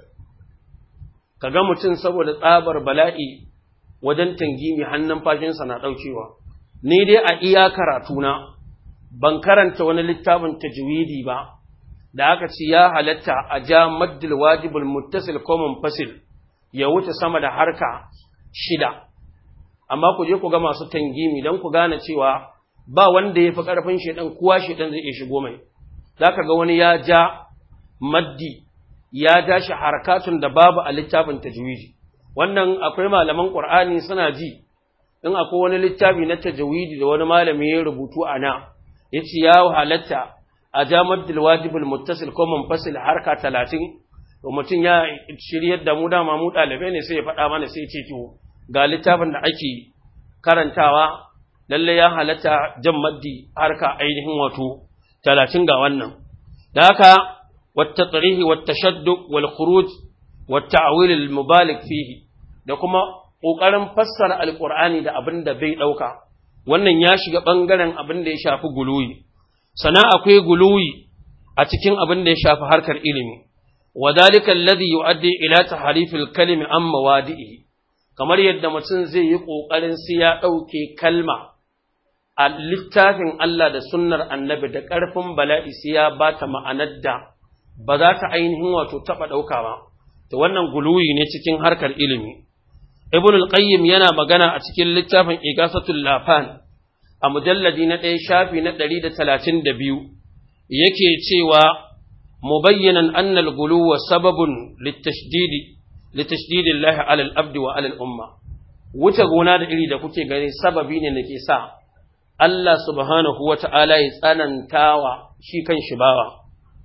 ka ga mutum saboda tsabar bala'i wajen tangimi hannun fashinsa na ɗaukewa ni dai a iya karatuna ban karanta wani littafin tajwidi ba da aka ci ya halatta a ja maddil wajibul muttasil ko munfasil ya wuce sama da harka shida amma ku je ku ga masu tangimi don ku gane cewa ba wanda ya fi ƙarfin shaidan kuwa shaidan zai iya shigo mai za ka ga wani ya ja maddi ya ja shi harkatun da babu a littafin tajwidi wannan akwai malaman ƙur'ani suna ji in akwai wani littafi na tajwidi da wani malami ya rubutu a na ya ce ya halatta a ja maddil wajibul muttasil ko munfasil harka talatin to mutum ya shiryar da mu dama mu ɗalibai ne sai ya faɗa mana sai ya ce to ga littafin da ake karantawa lalle ya halatta jan maddi harka ainihin wato talatin ga wannan da haka wata tsarihi wata shaddu wal khuruj wata awil mubalik fihi da kuma ƙoƙarin fassara alƙur'ani da abin da bai ɗauka wannan ya shiga ɓangaren abin da ya shafi guluwi sana akwai guluwi a cikin abin da ya shafi harkar ilimi wa dalika alladhi yu'addi ila tahrifil kalimi an mawadi'i kamar yadda mutum zai yi ƙoƙarin sai ya ɗauke kalma a littafin Allah da sunnar annabi da ƙarfin bala'i sai ya ba ta ma'anar da ba za ta ainihin wato taɓa ɗauka ba, to wannan guluwi ne cikin harkar ilimi. Ibn al-Qayyim yana magana a cikin littafin Igasatul Lafan a mujalladi na ɗaya shafi na ɗari da talatin da biyu, yake cewa mubayyanan annal guluwa sababun littashdidi litashdidi Allah alal abdi wa alal umma. Wuce gona da iri da kuke gani sababi ne da ke sa Allah subhanahu wa ta'ala ya tsanantawa shi kan shi bawa.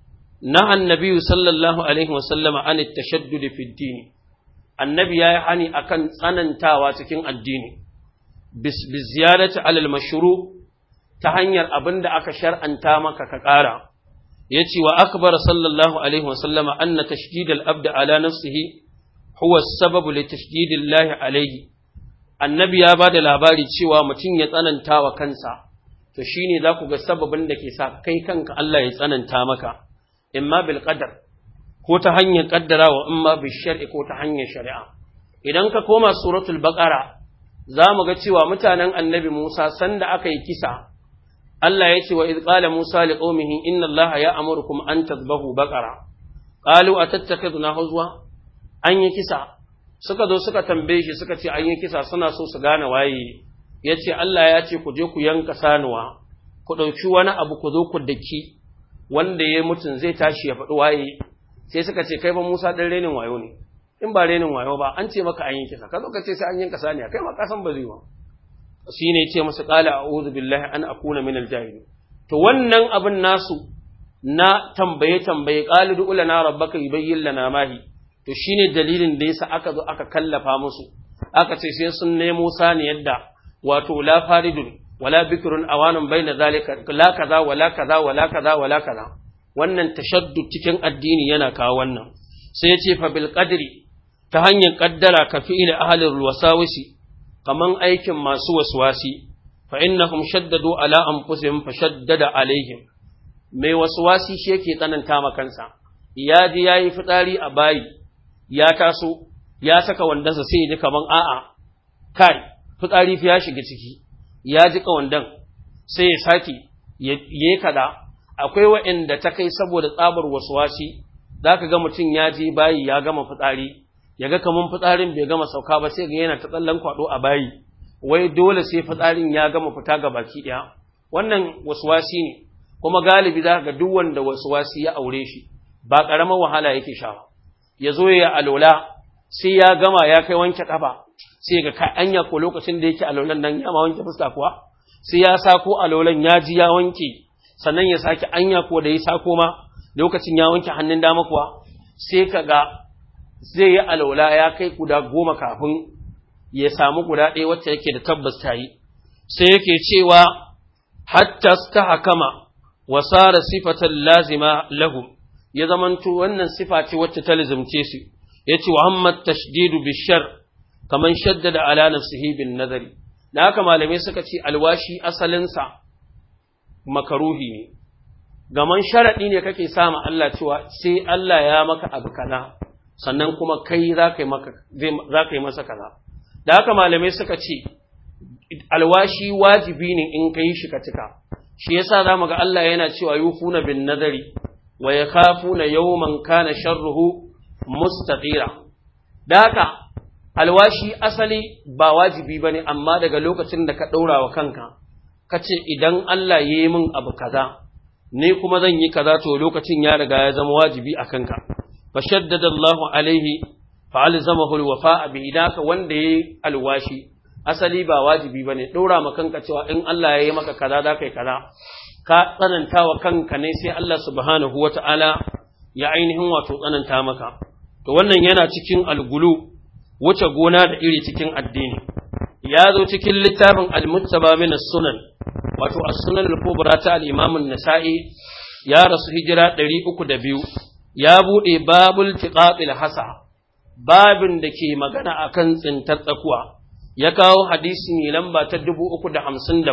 Na annabi sallallahu Alaihi wasallama an tashaddudi fi dini, annabi ya yi hani a kan tsanantawa cikin addini, bis ziyarata alal mashuru ta hanyar abin da aka shar'anta maka ka ƙara. Ya ce wa akbar sallallahu Alaihi wasallama an na tashdidal abda ala nafsihi huwa sababu li tashdidillahi alaihi. annabi ya ba da labari cewa mutum ya tsananta wa kansa, to shi ne za ku ga sababin da ke sa kai kanka Allah ya tsananta maka, in ma bil qadar ko ta hanyar ƙaddarawa in ma bil shar'i ko ta hanyar shari'a. Idan ka koma suratul baƙara, za mu ga cewa mutanen annabi Musa sanda aka yi kisa, Allah ya ce wa iz qala Musa li qaumihi inna Allah ya amurukum an tadhbahu baqara qalu atattakhiduna huzwa an yi kisa suka zo suka tambaye shi suka ce an yi kisa suna so su gane waye ya ce Allah ya ce ku je ku yanka sanuwa ku ɗauki wani abu ku zo ku daki wanda ya mutum zai tashi ya faɗi waye sai suka ce kai ba Musa ɗan renin wayo ne in ba renin wayo ba an ce maka an yi kisa ka zo ka ce sai an yanka saniya kai ma ka san ba zai ba shine yace masa qala a'udhu billahi an akuna min al-jahilin to wannan abin nasu na tambaye tambaye qala du lana rabbaka yubayyin lana mahi to shine dalilin da yasa aka zo aka kallafa musu aka ce sai sun nemo saniyar da wato la faridun wala bikrun awanun baina zalika la kaza wala kaza wala kaza wala kaza wannan tashaddud cikin addini yana kawo wannan sai ya ce fa bil qadri ta hanyar kaddara ka fi'il ahli wasawisi kaman aikin masu waswasi fa innahum shaddadu ala anfusihim fa shaddada alaihim mai waswasi shi yake tsananta ma kansa ya ji yayi fitsari a bayi ya taso ya saka wandansa sai ya ji kaman a'a kai fitsari fi ya shiga ciki ya ji kawandan sai ya sake ya kada akwai wa'inda ta kai saboda tsabar waswasi zaka ga mutum ya je bayi ya gama fitsari ya ga kaman fitsarin bai gama sauka ba sai ga yana ta tsallan kwado a bayi wai dole sai fitsarin ya gama fita ga baki ɗaya wannan waswasi ne kuma galibi za ga duk wanda waswasi ya aure shi ba ƙaramar wahala yake sha ba ya zo ya alola sai ya gama ya kai wanke kafa sai ga ka anya ko lokacin da yake alolan nan ya ma wanke fuska kuwa sai ya sako alolan ya ji ya wanke sannan ya sake anya ko da ya sako ma lokacin ya wanke hannun dama kuwa sai ka ga zai yi alola ya kai guda goma kafin ya samu guda ɗaya wacce yake da tabbas ta yi, sai yake cewa hatta ta hakama wa sara sifatan lazima lahu, ya zamanto wannan sifa ce wacce ta lizimce su, ya ce wa hammad tashdidu bishar kaman shaddada ala nafsihi bin nazari. Da haka malamai suka ce alwashi asalinsa makaruhi ne, gaman sharaɗi ne kake sama Allah cewa sai Allah ya maka abu kaza, sannan kuma kai za ka yi masa kaza. da haka malamai suka ce alwashi wajibi ne in ka yi shi ka cika shi yasa za mu ga Allah yana cewa yufuna bin nazari wa yakhafuna yawman kana sharruhu mustatira da haka alwashi asali ba wajibi bane amma daga lokacin da ka ɗaura wa kanka ka ce idan Allah ya yi min abu kaza ne kuma zan yi kaza to lokacin ya riga ya zama wajibi a kanka fa shaddada Allahu alaihi fa'alzamahu alwafa'a bi idaka wanda yayi alwashi asali ba wajibi bane dora ma kanka cewa in Allah yayi maka kaza da kai kaza ka tsananta wa kanka ne sai Allah subhanahu wata'ala ya ainihin wato tsananta maka to wannan yana cikin algulu wuce gona da iri cikin addini ya zo cikin littafin al-muttaba min as-sunan wato as-sunan al-kubra ta al-imam an-nasa'i ya rasu hijira 302 ya bude babul tiqatil hasa babin da ke magana akan tsintar tsakuwa ya kawo hadisi ne lamba ta 357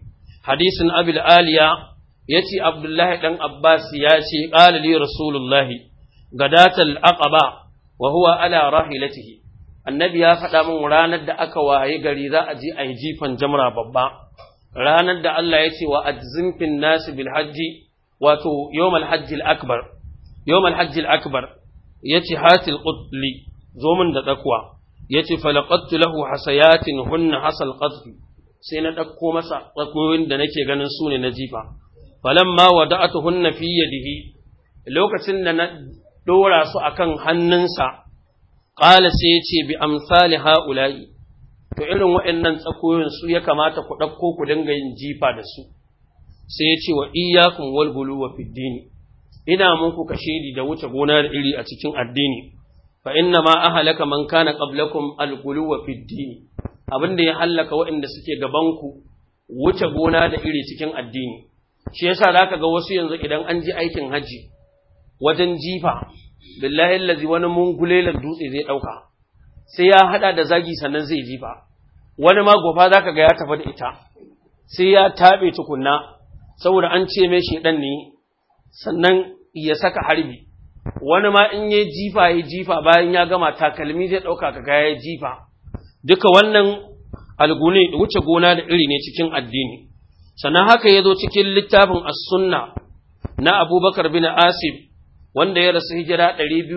hadisin abil aliya yace abdullahi dan abbas ya ce qala li rasulullahi gadatal aqaba wa huwa ala rahilatihi annabi ya faɗa min ranar da aka waye gari za a je a yi jifan jamra babba ranar da Allah ya ce wa ajzimfin nasi bil hajji wato yawmal hajji al akbar yawmal hajji al akbar yace hatil qutli zo min da dakwa yace falaqattu lahu hasayatin hunna hasal qadfi sai na ɗauko masa tsakoyin da nake ganin su ne na jifa falamma wada'atuhunna fi yadihi lokacin da na dora su akan hannunsa qala sai yace bi amsali haula'i to irin waɗannan tsakoyin su ya kamata ku ɗauko ku dinga yin jifa da su sai yace wa iyyakum wal guluwa fid dini ina muku kashedi da wuce gona da iri a cikin addini fa inna ma ahlaka man kana qablakum al guluwa fid dini abin da ya hallaka waɗanda suke gabanku wuce gona da iri cikin addini shi yasa zaka ga wasu yanzu idan an ji aikin haji wajen jifa billahi allazi wani mungulelan dutse zai dauka sai ya hada da zagi sannan zai jifa wani ma gofa zaka ga ya tafi da ita sai ya tabe tukunna saboda an ce mai shedan ne sannan ya saka harbi wani ma in yayi jifa yayi jifa bayan ya gama takalmi zai dauka kaga yayi jifa duka wannan algune wuce gona da iri ne cikin addini sannan haka ya zo cikin littafin as-sunna na abubakar bin asib wanda ya rasu hijira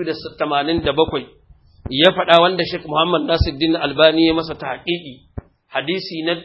287 ya faɗa wanda Sheikh Muhammad Nasiruddin Albani ya masa tahqiqi hadisi na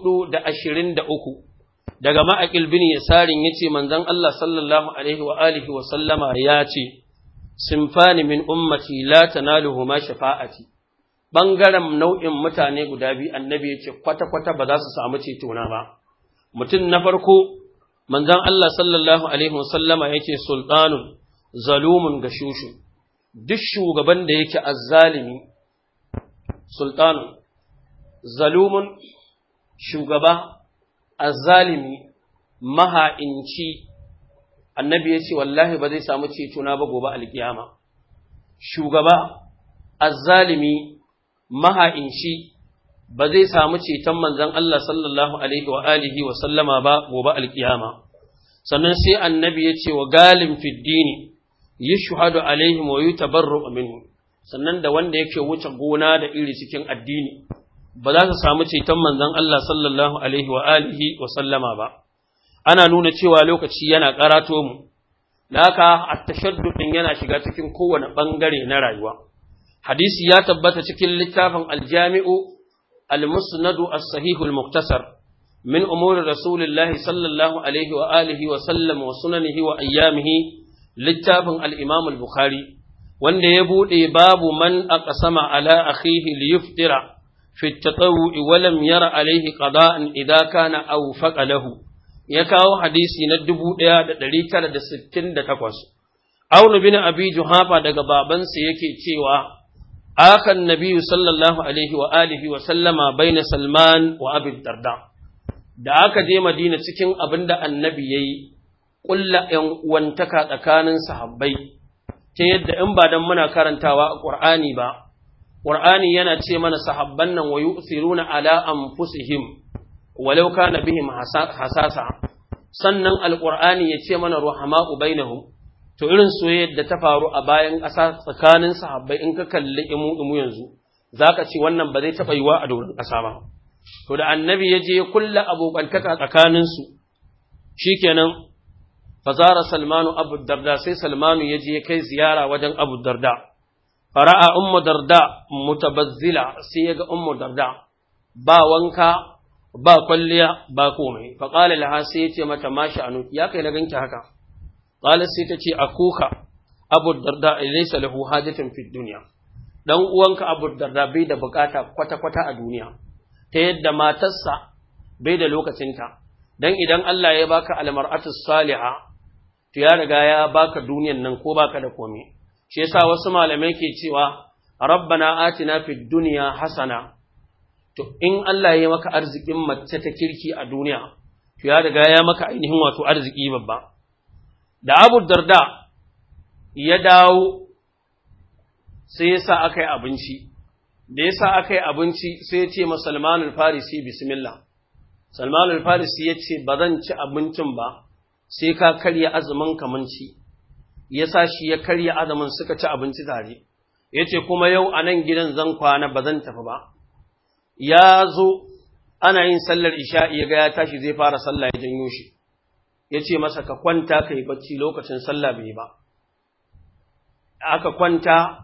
423 daga ma'aqil bin yasarin yace manzon Allah sallallahu alaihi wa alihi wa sallama ya ce sinfani min ummati la tanaluhuma shafa'ati bangaren nau'in mutane guda biyu annabi yace kwata kwata ba za su samu cetona ba mutum na farko manzon Allah sallallahu alaihi wasallama yake sultanun zalumun gashushu duk shugaban da yake azzalimi sultanun zalumun shugaba azzalimi maha'inci annabi ya ce wallahi ba zai samu cetona ba gobe alkiyama shugaba azzalimi maha'inci ba zai samu ceton manzon Allah sallallahu alaihi wa alihi wa sallama ba gobe alkiyama sannan sai annabi ya ce wa galim fiddini yashhadu alaihim wa yutabarru minhu sannan da wanda yake wuce gona da iri cikin addini ba za su samu ceton manzon Allah sallallahu alaihi wa alihi wa sallama ba ana nuna cewa lokaci yana karato mu da haka at-tashaddud din yana shiga cikin kowane bangare na rayuwa hadisi ya tabbata cikin littafin al-jami'u al-musnad as-sahih al-mukhtasar min umuri rasulillahi sallallahu alaihi wa alihi wa sallam wa sunanihi wa ayyamihi littafin al-imam al-bukhari wanda ya bude babu man aqsama ala akhihi liyuftira fi at-tatawwu wa lam yara alaihi qada'an idha kana awfaqa lahu ya kawo hadisi na 1968 Aunu bin Abi Juhafa daga babansa yake cewa akan Nabi sallallahu alaihi wa alihi wa sallama baina Salman wa Abi Darda da aka je Madina cikin abinda Annabi yayi kulla ƴan uwantaka tsakanin sahabbai ta yadda in ba dan muna karantawa a Qur'ani ba Qur'ani yana ce mana sahabban nan wa yu'thiruna ala anfusihim walau kana bihim hasasa sannan alqur'ani ya ce mana ruhama'u bainahum to irin soyayyar da ta faru a bayan ƙasa tsakanin sahabbai in ka kalli imu imu yanzu zaka ce wannan ba zai taɓa yiwa a doron ƙasa ba to da annabi ya je kulla abokantaka tsakanin su shikenan fazara salmanu abu darda sai salmanu ya je kai ziyara wajen abu darda fara'a ummu darda mutabazzila sai ya ga ummu darda ba wanka ba kwalliya ba komai fa qala laha sai yace mata mashi anu ya kai na ganki haka qala sai ta ce akuka abu darda laysa lahu hajatun fid dunya dan uwanka abu darda bai da bukata kwata kwata a duniya ta yadda matarsa bai da lokacinta dan idan Allah ya baka almar'atu salihah to ya riga ya baka duniyan nan ko baka da komai shi yasa wasu malamai ke cewa rabbana atina fid dunya hasana to in Allah ya maka arzikin mace ta kirki a duniya to ya riga ya maka ainihin wato arziki babba da Abu Darda ya dawo sai yasa aka yi abinci da yasa aka yi abinci sai ya ce ma Salman al-Farisi bismillah Salman al-Farisi ya ce ba zan ci abincin ba sai ka karya azumin kamanci yasa shi ya karya azumin suka ci abinci tare yace kuma yau a nan gidan zan kwana ba zan tafi ba ya zo ana yin sallar isha'i ya ga ya tashi zai fara sallah ya janyo shi ya ce masa ka kwanta ka yi bacci lokacin sallah bai ba aka kwanta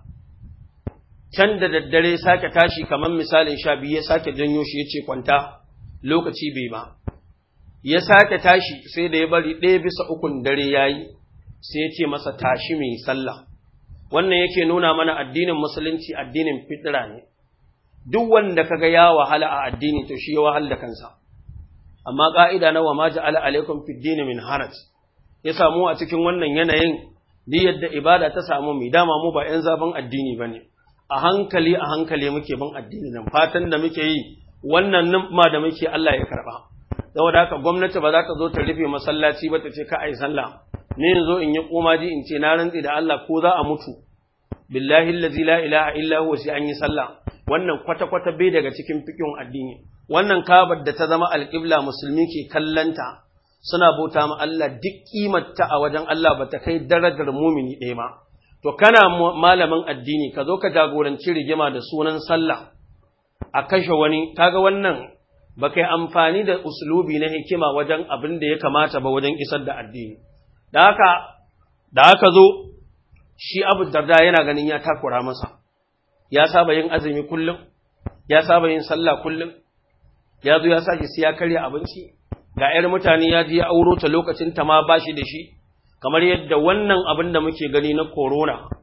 can da daddare sake tashi kamar misalin sha biyu ya sake janyo shi ya ce kwanta lokaci bai ba ya sake tashi sai da ya bari ɗaya bisa ukun dare ya yi sai ya ce masa tashi mai sallah wannan yake nuna mana addinin musulunci addinin fitira ne duk wanda kaga ya wahala a addini to shi ya wahal da kansa amma ka'ida na wa ma ja'ala alaikum fid din min haraj ya samu a cikin wannan yanayin di yadda ibada ta samu mai dama mu ba yan zaben addini bane a hankali a hankali muke bin addini nan fatan da muke yi wannan ma da muke Allah ya karba saboda haka gwamnati ba za ta zo ta rufe masallaci ba ta ce ka ai sallah ne yanzu in yi komaji in ce na rantsi da Allah ko za a mutu billahi allazi la ilaha illa huwa sai an yi sallah wannan kwata-kwata bai daga cikin fikin addini wannan kabar da ta zama alƙibla musulmi ke kallanta suna bauta ma Allah duk kimarta a wajen Allah ba ta kai darajar mumini ɗaya ma to kana malamin addini ka zo ka jagoranci rigima da sunan sallah a kashe wani kaga wannan ba kai amfani da uslubi na hikima wajen abin da ya kamata ba wajen isar da addini da haka da haka zo shi abu darda yana ganin ya takura masa ya saba yin azumi kullum, ya saba yin sallah kullum, ya zo ya sake siya karya abinci, ga ‘yar mutane ya ji ya auro ta lokacin ta ma ba shi da shi, kamar yadda wannan abin da muke gani na korona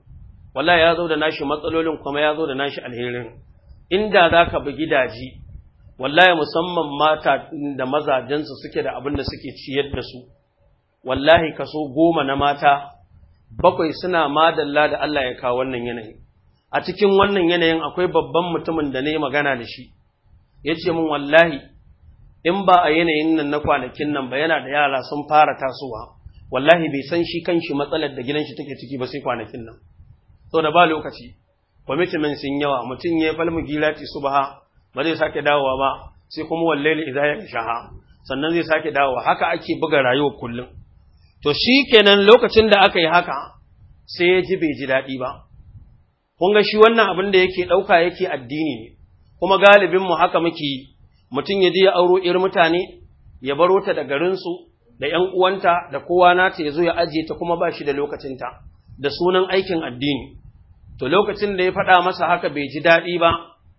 wallahi ya zo da nashi matsalolin kuma ya zo da nashi alherin inda za ka bi gidaje wallahi musamman mata da mazajensu suke da abin da suke ciyar da su wallahi kaso goma na mata bakwai suna madalla da Allah ya kawo wannan yanayi a cikin wannan yanayin akwai babban mutumin da na yi magana da shi ya ce min wallahi in ba a yanayin nan na kwanakin nan ba yana da yara sun fara tasowa wallahi bai san shi kanshi matsalar da gidan shi take ciki ba sai kwanakin nan so da ba lokaci kwamitimin sun yawa mutum ya falmu gilati subha ba zai sake dawowa ba sai kuma wallahi idza ya shaha sannan zai sake dawowa haka ake buga rayuwar kullum to shi kenan lokacin da aka yi haka sai ya ji bai ji daɗi ba kun ga shi wannan abin da yake ɗauka yake addini ne kuma galibinmu haka muke yi mutum ya je ya auro ‘yar mutane ya baro ta da garinsu da ‘yan uwanta da kowa nata ya zo ya ajiye ta kuma ba shi da lokacinta da sunan aikin addini to lokacin da ya faɗa masa haka bai ji daɗi ba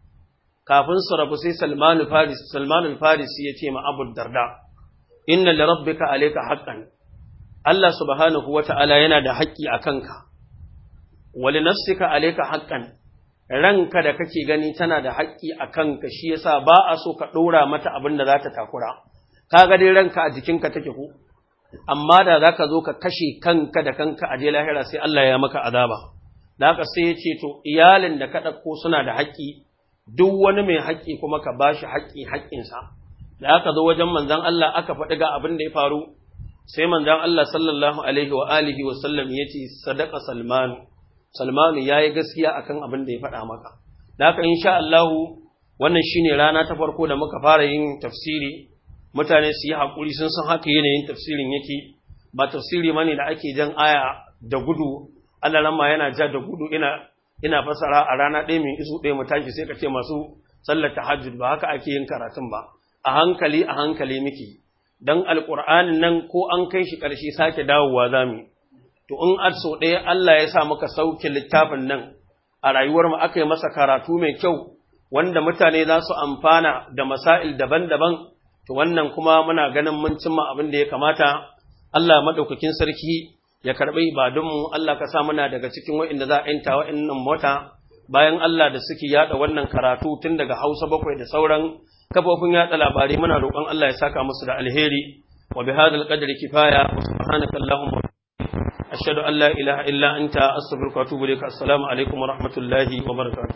kafin su rabu sai salmanul faris salmanul faris ya ce ma abu darda inna li rabbika alayka haqqan Allah subhanahu wata'ala yana da haƙƙi a kanka wali nafsika alayka haqqan ranka da kake gani tana da haƙƙi a kanka shi yasa ba a so ka ɗora mata abin da za ta takura kaga dai ranka a jikinka take ko amma da za ka zo ka kashe kanka da kanka a je lahira sai Allah ya maka azaba da haka sai ya ce to iyalin da ka ɗauko suna da haƙƙi duk wani mai haƙƙi kuma ka ba shi haƙƙi haƙƙinsa da aka zo wajen manzon Allah aka faɗi ga abin da ya faru sai manzon Allah sallallahu alaihi wa alihi wa sallam ya ce sadaqa salmanu Salmanu ya yi gaskiya akan abin da ya faɗa maka. Da haka insha Allahu wannan shine rana ta farko da muka fara yin tafsiri, mutane su yi haƙuri sun san haka yanayin tafsirin yake, ba tafsiri mane da ake jan aya da gudu, Allah ramma yana ja da gudu ina ina fasara a rana ɗaya mai isu ɗaya mu tashi sai ka ce masu sallar tahajjud ba haka ake yin karatun ba. A hankali a hankali muke. Dan alƙur'anin nan ko an kai shi ƙarshe sake dawowa za mu to in a so ɗaya Allah ya sa muka sauke littafin nan a rayuwar mu aka yi masa karatu mai kyau wanda mutane za su amfana da masail daban-daban to wannan kuma muna ganin mun cimma abin da ya kamata Allah madaukakin sarki ya karɓi ibadunmu Allah ka sa muna daga cikin wa'inda za a yanta wa'innan mota bayan Allah da suke yada wannan karatu tun daga Hausa bakwai da sauran kafofin yada labarai muna roƙon Allah ya saka musu da alheri wa bihadhal qadri kifaya wa subhanaka allahumma أشهد أن لا إله إلا أنت أستغفرك وأتوب إليك السلام عليكم ورحمة الله وبركاته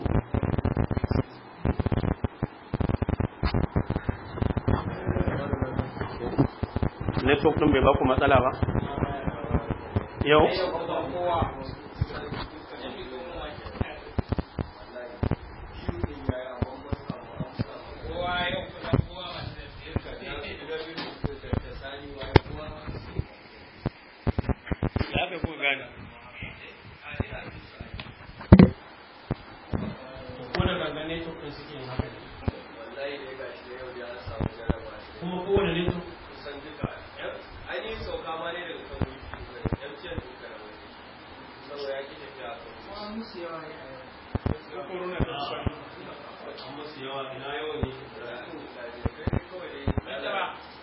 network ɗin bai ba ku matsala ba yau kuma kowane ne to kusan duka ainihin sauka ma ne daga kan wiki yan ciyar duka da wani saboda ya ki tafiya a kan musu yawa ne a yau corona da su an musu yawa ina yawan ne kawai dai